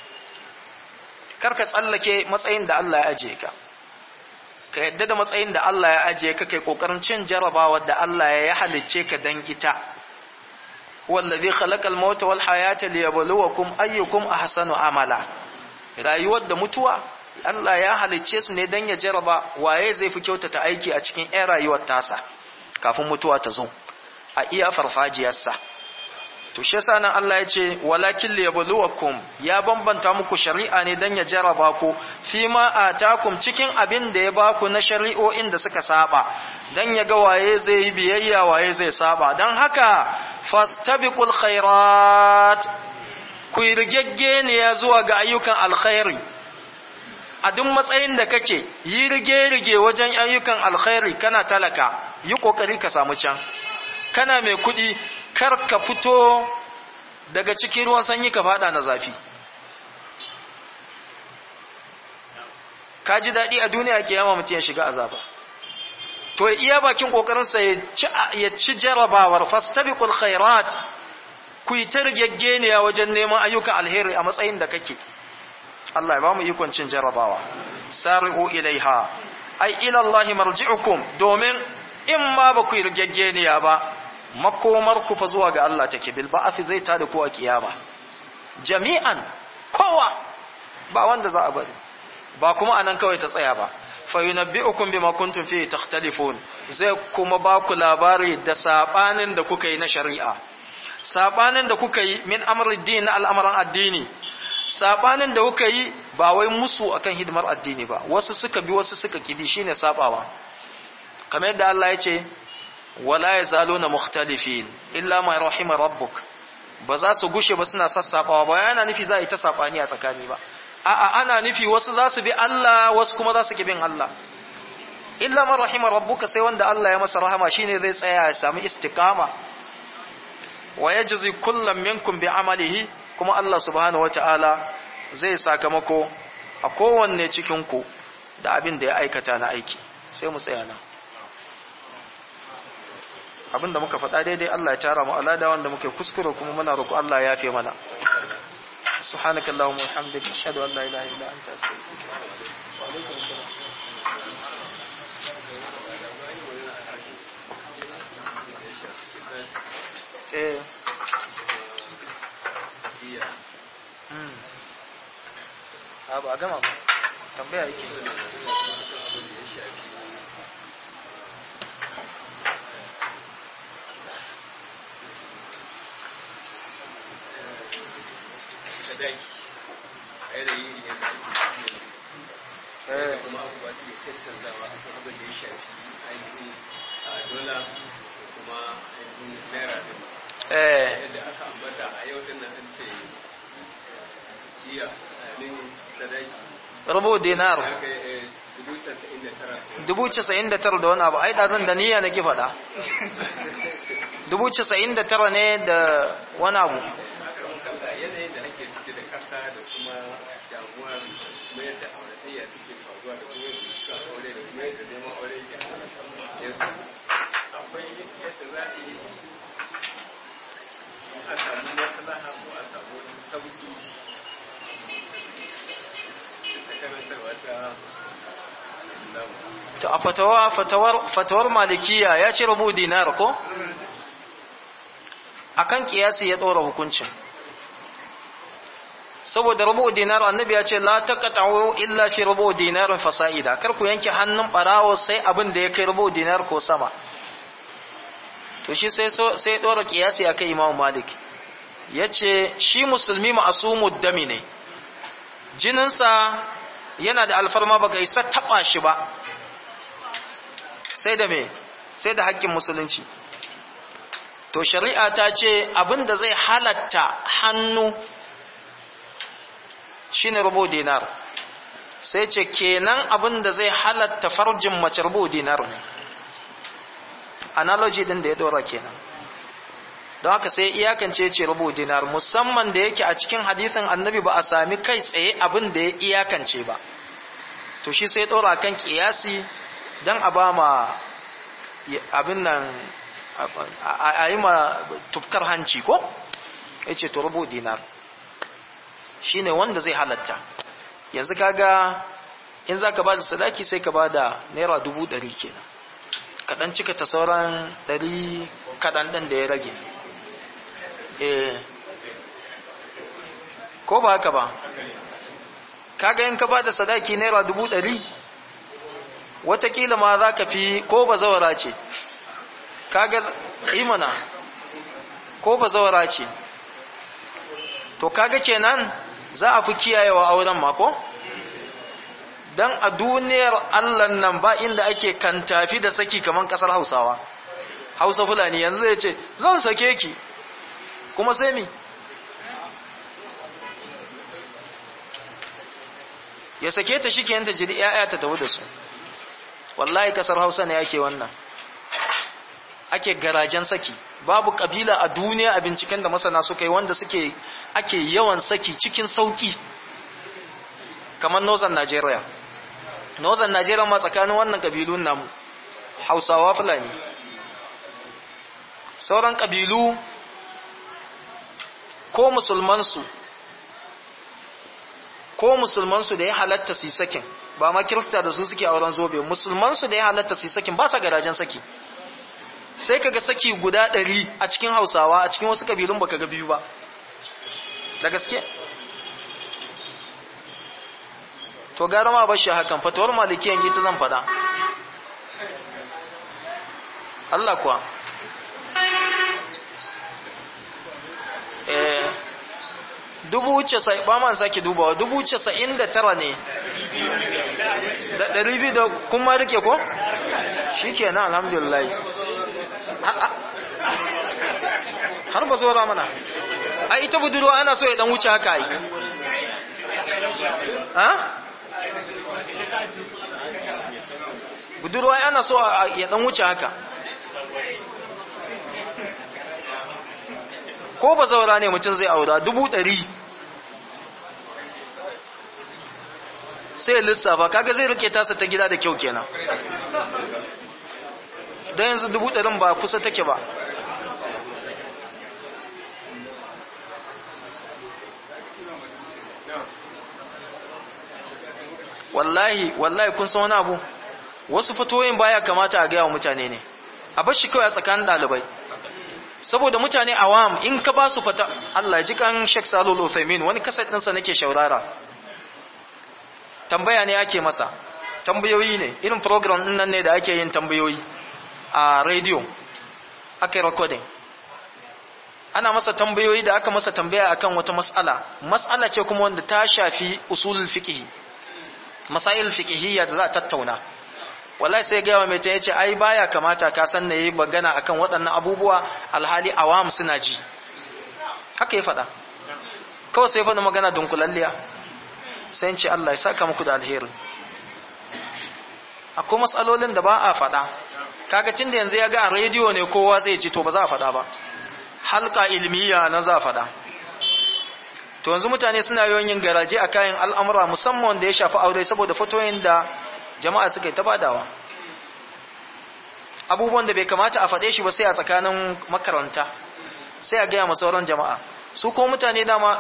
karka tsallake matsayin da Allah ya ajiye ka ka yadda da matsayin da Allah ya ajiye ka kai kokarin cin jarabawar da Allah ya halicce ka dan ita wallazi khalaqal mauta wal hayata liyabluwakum ayyukum ahsanu amala rayuwar da mutuwa Allah ya halicce su ne dan ya jaraba waye zai fi kyautata aiki a cikin ɗan rayuwar tasa kafin mutuwa ta zo a iya farfajiyarsa to shi yasa nan Allah ya ce walakin liyabluwakum ya bambanta muku shari'a ne dan ya jaraba ku fi ma atakum cikin abin da ya baku na shari'o'in da suka saba dan ya ga waye zai yi biyayya waye zai saba dan haka fastabiqul khairat ku rigegge ne ya zuwa ga ayyukan alkhairi a duk matsayin da kake yi rige-rige wajen ayyukan alkhairi kana talaka yi kokari ka samu can kana mai kuɗi kar ka fito daga cikin ruwan sanyi ka fada na zafi ka ji daɗi a duniya ke yama mutum ya shiga azaba to iya bakin ƙoƙarinsa ya ci jarabawar fastabiqul khairat ku yi ta rigaggeniya wajen neman ayyukan alheri a matsayin da kake Allah ya ba mu ikon cin jarabawa sari'u ilaiha ai ila Allah marji'ukum domin in ma ba ku yi rigaggeniya ba makomar ku fa zuwa ga Allah take bil ba'ath zai ta da ku a kiyama jami'an kowa ba wanda za a bari ba kuma anan kawai ta tsaya ba fa yunabbi'ukum bima kuntum fihi takhtalifun zai kuma ba ku labari da sabanin da kuka yi na shari'a sabanin da kuka yi min amri din na al'amuran addini sabanin da kuka yi ba wai musu akan hidimar addini ba wasu suka bi wasu suka kibi shine sabawa kamar yadda Allah ya ce wala yazaluna mukhtalifin illa ma rahima rabbuk ba za su gushe ba suna sassabawa ba yana nufi za a yi ta sabani a tsakani ba a'a ana nufi wasu za su bi Allah wasu kuma za su ki bin Allah illa ma rahima rabbuka sai wanda Allah ya masa rahama shine zai tsaya ya samu istiqama wa yajzi kullam minkum bi amalihi kuma Allah subhanahu wataala zai sakamako a kowanne cikin ku da abin da ya aikata na aiki sai mu tsaya nan abinda muka faɗa daidai Allah ya tara mu alada wanda muke kuskure kuma muna roƙo Allah ya yafe mana subhanaka allahumma wa bihamdika ashhadu an la ilaha illa anta astaghfiruka wa atubu ilaik eh hmm abu a gama ba tambaya yake daki a yanayi ne da ake kuma abubuwa su ke cancanzawa a kan abin da ya shafi ainihin a dola da kuma ainihin naira din yadda aka ambata a yau din nan an ce jiya ainihin sadaki rubu dinar ya kai dubu casa'in da tara dubu casa'in da tara da wani abu ai da zan da niyya nake faɗa dubu casa'in da tara ne da wani abu yanayin da ake ciki da kasa da kuma damuwar mayar da auratayya suke faruwa da kuma yadda suka aure da kuma yadda neman aure ke yanzu akwai yadda za a yi a samu maslaha ko a samu wani sauki bisa karantarwa ta to a fatawa fatawar fatawar malikiya ya ce rubu dinar ko akan kiyasi ya ɗora hukuncin saboda rubu dinar annabi ya ce la taqta'u illa fi rubu dinarin fasa'ida kar ku yanke hannun barawo sai abin da ya kai rubu dinar ko sama to shi sai so sai dora kiyasi akai Imam Malik yace shi musulmi ma'sumud dami ne jininsa yana da alfarma baka isa taba shi ba sai da me sai da haƙƙin musulunci to shari'a ta ce abin da zai halatta hannu shine rubu dinar sai ce kenan abin da zai halatta farjin mace rubu dinar ne analogy din da ya dora kenan don haka sai iyakance ce rubu dinar musamman da yake a cikin hadisin annabi ba a sami kai tsaye abin da ya iyakance ba to shi sai ɗora kan ƙiyasi don a ba ma abin nan a yi ma tufkar hanci ko ya ce to rubu dinar shi ne wanda zai halatta yanzu kaga in za ka ba da sadaki sai ka ba da naira dubu ɗari kenan kaɗan cika ta sauran ɗari kaɗan ɗin da ya rage eh ko ba haka ba kaga in ka ba da sadaki naira dubu ɗari watakila ma za ka fi ko ba zawara ce kaga imana ko ba zawara ce to kaga kenan za a fi kiyayewa auren mako don a duniyar allan nan ba inda ake kantafi da saki kamar kasar hausawa hausa fulani yanzu zai ce zan sake ki kuma sai mi ya sake ta shi ke yanta jiri ‘ya'ya ta tafi da su wallahi kasar hausa ne ake wannan ake garajen saki babu kabila a duniya a binciken da masana suka yi wanda suke ake yawan saki cikin sauki kamar northern nigeria northern nigeria ma tsakanin wannan kabilun namu hausawa fulani sauran kabilu ko musulmansu ko musulmansu da ya halatta su sakin ba ma kirista da su suke auren zobe musulmansu da ya halatta su sakin ba sa garajen saki sai kaga saki guda ɗari a cikin hausawa a cikin wasu kabilun baka ga biyu ba da gaske to gara ma bashi hakan fatawar malikiyan ita zan fada Allah kuwa eh dubu casa'in ba man sake dubawa dubu casa'in da tara ne da ɗari biyu da kuma rike ko shi ke na alhamdulillah har ba zora mana a ita budurwa ana so ya dan wuce haka yi ha budurwa ana so ya dan wuce haka ko ba zaura ne mutum zai aura dubu ɗari sai lissafa kaga zai rike tasa ta gida da kyau kenan don yanzu dubu ɗarin ba kusa take ba wallahi wallahi kun san wani abu wasu fatoyin baya kamata a gaya wa mutane ne a bar shi kawai a tsakanin ɗalibai saboda mutane awam in ka ba su fata Allah ji kan Sheikh Salul Uthaymeen wani kasar ɗinsa nake shaurara tambaya ne ake masa tambayoyi ne irin program ɗin nan ne da ake yin tambayoyi a radio aka yi recording ana masa tambayoyi da aka masa tambaya akan wata mas'ala mas'ala ce kuma wanda ta shafi usulul fiqh masail fiqhiyya da za a tattauna wallahi sai ga mai ta yace ai baya kamata ka san ne magana akan waɗannan abubuwa alhali awam suna ji haka ya faɗa kawai sai faɗa magana dunkulalliya sai in ce Allah ya saka muku da alheri akwai matsalolin da ba a faɗa kaga tunda yanzu ya ga a rediyo ne kowa zai ci to ba za a faɗa ba halka ilmiya na za a faɗa to yanzu mutane suna yawan yin garaje a kayan al'amura musamman da ya shafi aure saboda fatoyin da jama'a suka yi ta badawa abubuwan da bai kamata a faɗe shi ba sai a tsakanin makaranta sai a gaya sauran jama'a su ko mutane dama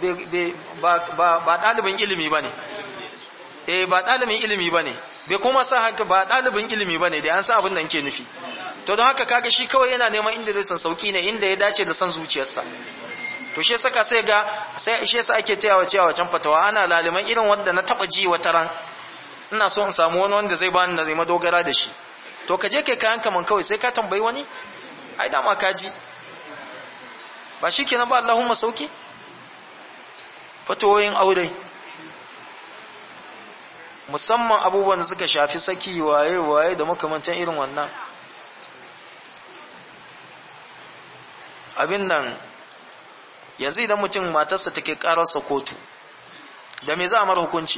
ba ɗalibin ilimi ba ne eh ba ɗalibin ilimi ba ne bai kuma sa haka ba ɗalibin ilimi ba ne da an sa abin da nke nufi to don haka kaga shi kawai yana neman inda zai san sauki ne inda ya dace da san zuciyarsa to shi saka sai ga sai shi yasa ake tayawa cewa can fatawa ana laliman irin wanda na taba ji wata ran ina so in samu wani wanda zai bani na zai madogara da shi to ka je kai kayan kaman kawai sai ka tambayi wani ai dama ka ji ba shi kenan ba Allahumma sauki fatawoyin aure musamman abubuwan da suka shafi saki waye waye da makamantan irin wannan abin nan yanzu idan mutum matarsa take kararsa kotu da me za a mara hukunci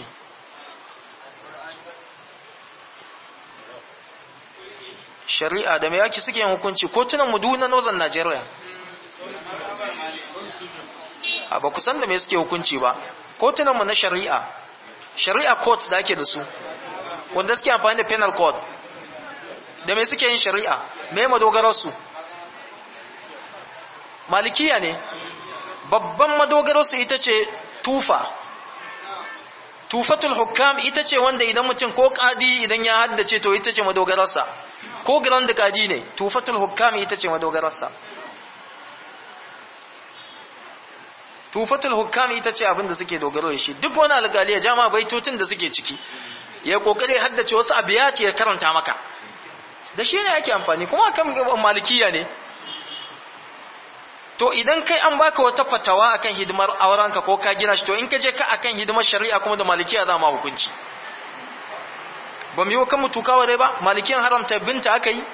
shari'a da me yaki suke yin hukunci kotunan mu na northern Nigeria a ba kusan da me suke hukunci ba kotunan mu na shari'a shari'a court da ake da su wanda suke amfani da penal code da me suke yin shari'a me madogararsu malikiya ne babban madogararsu ita ce tufa tufatul hukam ita ce wanda idan mutum ko kadi idan ya haddace to ita ce madogararsa ko grand kadi ne tufatul hukam ita ce madogararsa tufatul hukam ita ce abinda suke dogaro da shi duk wani alƙali ya jama baitotun da suke ciki ya kokare haddace wasu abiyati ya karanta maka da shi ne ake amfani kuma kan malikiya ne to idan kai an baka wata fatawa akan hidimar aurenka ko ka gina shi to in ka je ka akan hidimar shari'a kuma da malikiya za ma hukunci ba mu yi kan mutu kawai ba malikiyan haramta binta aka yi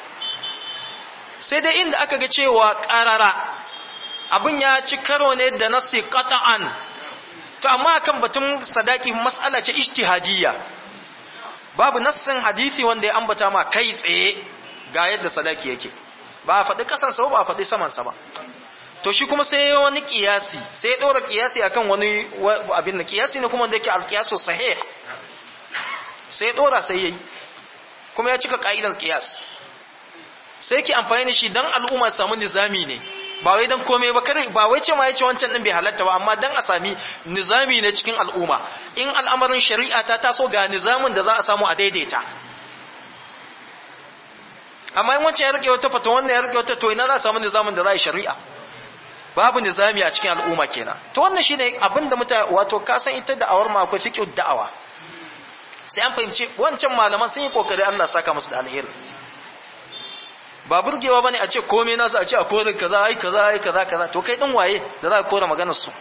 sai dai inda aka ga cewa ƙarara abin ya ci karo ne da nasi qata'an to amma akan batun sadaki mas'ala ce ijtihadiyya babu nassin hadisi wanda ya ambata ma kai tsaye ga yadda sadaki yake ba a faɗi ƙasansa ba a faɗi samansa ba to shi kuma sai wani ƙiyasi sai ya ɗora ƙiyasi akan wani abin da ƙiyasi ne kuma da yake alƙiyasu sahih sai ya ɗora sai ya yi kuma ya cika ƙa'idan ƙiyas sai ki amfani da shi don al'umma samu nizami ne ba wai don komai ba kare ba wai ce ma ya ce wancan ɗin bai halatta ba amma don a sami nizami ne cikin al'umma in al'amarin shari'a ta taso ga nizamin da za a samu a daidaita amma in wancan ya rike wata fata wannan ya rike wata to ina za a samu nizamin da za a yi shari'a babu nizami a cikin al'umma kenan to wannan shine abin da mutane wato ka san ita da'awar ma akwai fiqh da'awa sai an fahimci wancan malaman sun yi kokari Allah saka musu da alheri ba burgewa bane a ce komai nasu a ce a kore kaza ai kaza ai kaza kaza to kai din waye da za ka kore maganar su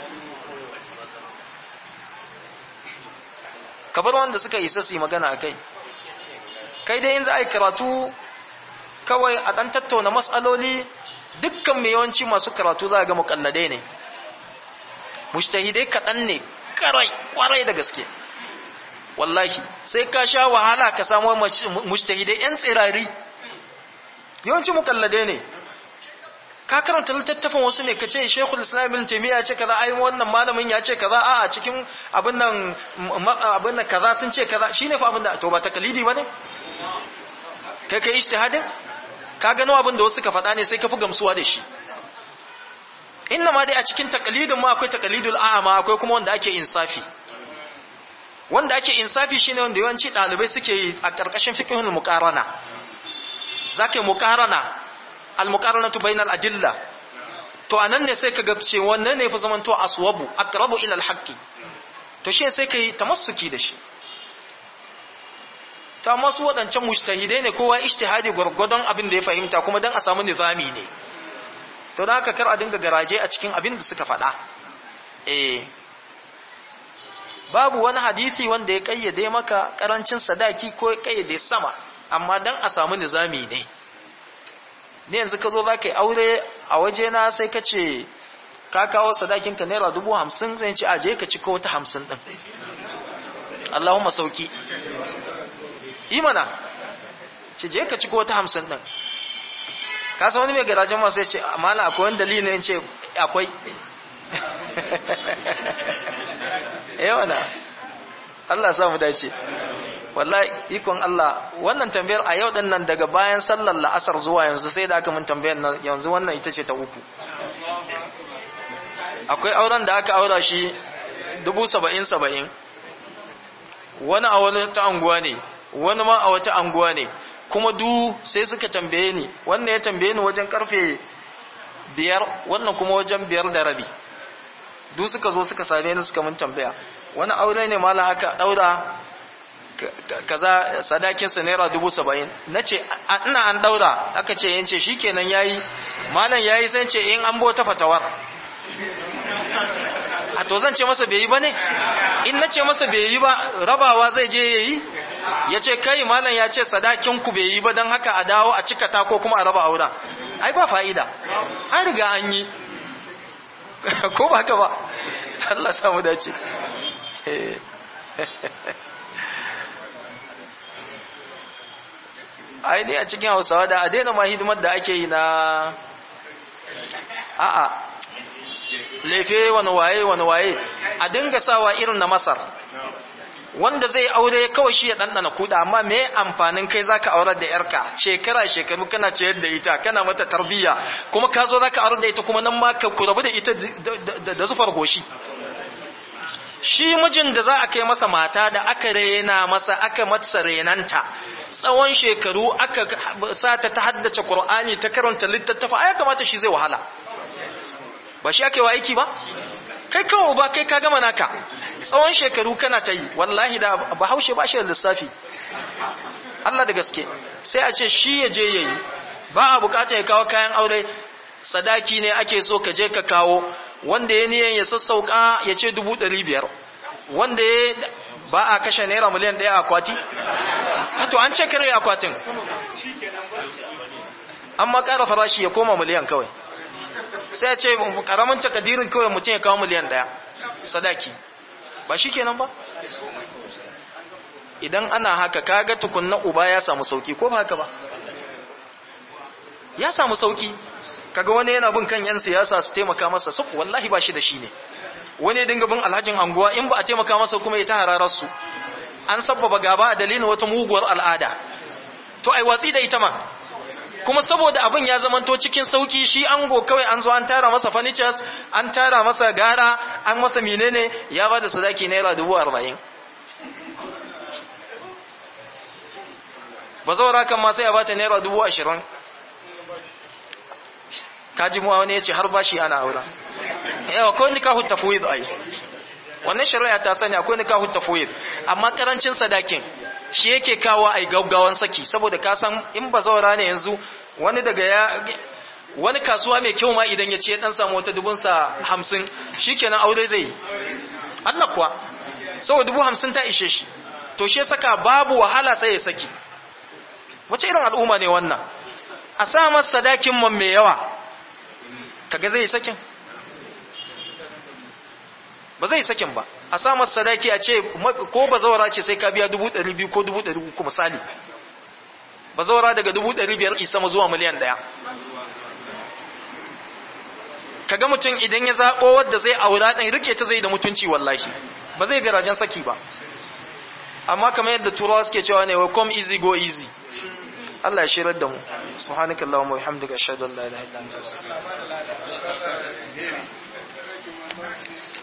ka bar wanda suka isa su yi magana a kai kai dai in za a yi karatu kawai a ɗan tattauna matsaloli dukkan mai yawanci masu karatu za a ga muƙalladai ne mushtahidai kaɗan ne ƙarai ƙwarai da gaske wallahi sai ka sha wahala ka samu mushtahidai 'yan tsirari yawanci muƙalladai ne ka karanta littattafan wasu ne ka ce shekul islam ibn taimiyya ya ce kaza ai wannan malamin ya ce kaza a cikin abin nan abin nan kaza sun ce kaza shine fa abin da to ba takalidi bane kai kai ijtihadin ka gano abin da wasu ka faɗa ne sai ka fi gamsuwa da shi inna ma dai a cikin takalidin ma akwai takalidul a'ama akwai kuma wanda ake insafi wanda ake insafi shine wanda yawanci ɗalibai suke yi a ƙarƙashin fiqhul muqarana zaka yi muqarana al muqaranatu bainal adilla to anan ne sai ka ga ce wannan ne fi zamanto aswabu aqrabu ila al haqqi to shi sai kai tamassuki da shi ta masu waɗancan mujtahidai ne kowa ijtihadi gwargwadon abin da ya fahimta kuma dan a samu nizami ne to da haka kar a dinga garaje a cikin abin da suka faɗa eh babu wani hadisi wanda ya kayyade maka karancin sadaki ko ya kayyade sama amma dan a samu nizami ne ne yanzu ka zo za ka yi aure a waje na sai ka ce ka kawo sadakinka naira dubu hamsin zai ce aje ka ci ko wata hamsin ɗin Allahumma sauki imana ce je ka ci ko wata hamsin ɗin ka san wani mai garajen masu ya ce amala akwai wani dalili ne ce akwai yawana Allah samu dace wallahi ikon Allah wannan tambayar a yau din nan daga bayan sallar la'asar zuwa yanzu sai da aka mun tambayar nan yanzu wannan ita ce ta uku akwai auren da aka aura shi dubu saba'in saba'in wani a wani ta anguwa ne wani ma a wata anguwa ne kuma du sai suka tambaye ni wannan ya tambaye ni wajen karfe biyar wannan kuma wajen biyar da rabi du suka zo suka same ni suka mun tambaya wani aure ne mala aka daura kaza sadakinsa naira dubu saba'in na ce ina an daura aka ce yance shi kenan ya yi malam ya yi sai ce in an bota fatawar a to zan ce masa bai yi ba ne in na ce masa bai yi ba rabawa zai je ya yi ya ce kai malam ya ce sadakinku bai yi ba don haka a dawo a cika ta ko kuma a raba auren ai ba fa'ida an riga an yi ko ba haka ba Allah samu dace ai ne a cikin hausawa da a daina ma hidimar da ake yi na a'a lefe wani waye wani waye a dinga sawa irin na masar wanda zai aure kawai shi ya ɗanɗana kuɗa amma me amfanin kai zaka aurar da yarka shekara shekaru kana ciyar da ita kana mata tarbiyya kuma ka zo zaka aurar da ita kuma nan ma ka ku rabu da ita da zufar goshi shi mijin da za a kai masa mata da aka rena masa aka masa renanta tsawon shekaru aka sa ta ta haddace Qur'ani ta karanta littattafa ai kamata shi zai wahala ba shi ake wa aiki ba kai kawo ba kai ka gama naka tsawon shekaru kana ta yi wallahi da bahaushe ba shi da lissafi Allah da gaske sai a ce shi ya je yayi ba a bukata ya kawo kayan aure sadaki ne ake so ka je ka kawo wanda ya niyan ya sassauka ya ce dubu ɗari biyar wanda ya ba a kashe naira miliyan ɗaya akwati to an ce kare akwatin an ma ƙara farashi ya koma miliyan kawai sai ya ce ƙaramin takadirin kawai mutum ya kawo miliyan ɗaya sadaki ba shi kenan ba idan ana haka kaga tukunna uba ya samu sauki ko ba haka ba ya samu sauki kaga wani yana bin kan yan siyasa su taimaka masa su wallahi ba shi da shi ne wani dinga bin alhajin anguwa in ba a taimaka masa kuma ya ta hararar su an sabbaba gaba a dalilin wata muguwar al'ada to ai watsi da ita ma kuma saboda abin ya zamanto cikin sauki shi ango kawai an zo an tara masa furnitures an tara masa gara an masa menene ya bada sadaki naira dubu arba'in ba zaura kan ma sai ya bata naira dubu ashirin kaji muwa wani ya ce har bashi ana aura yawa akwai nikahu tafwid ai wannan shari'a ta sani akwai nikahu tafwid amma karancin sadakin shi yake kawo ai gaggawan saki saboda ka san in ba zaura ne yanzu wani daga ya wani kasuwa mai kyau ma idan ya ce dan samu wata dubun sa 50 shikenan aure zai Allah kuwa saboda dubu 50 ta ishe shi to shi saka babu wahala sai ya saki wace irin al'umma ne wannan a sa masa sadakin man mai yawa kaga zai sakin ba zai sakin ba a sa masa sadaki a ce ko ba zawara ce sai ka biya dubu ɗari biyu ko dubu ɗari uku misali ba zawara daga dubu ɗari biyar isa ma zuwa miliyan ɗaya kaga mutum idan ya zaɓo wadda zai aura ɗan rike ta zai da mutunci wallahi ba zai garajen saki ba amma kamar yadda turawa suke cewa ne come easy go easy Allah ya shirar da mu subhanakallahumma wa bihamdika ashhadu an la ilaha illa anta astaghfiruka wa atubu ilaik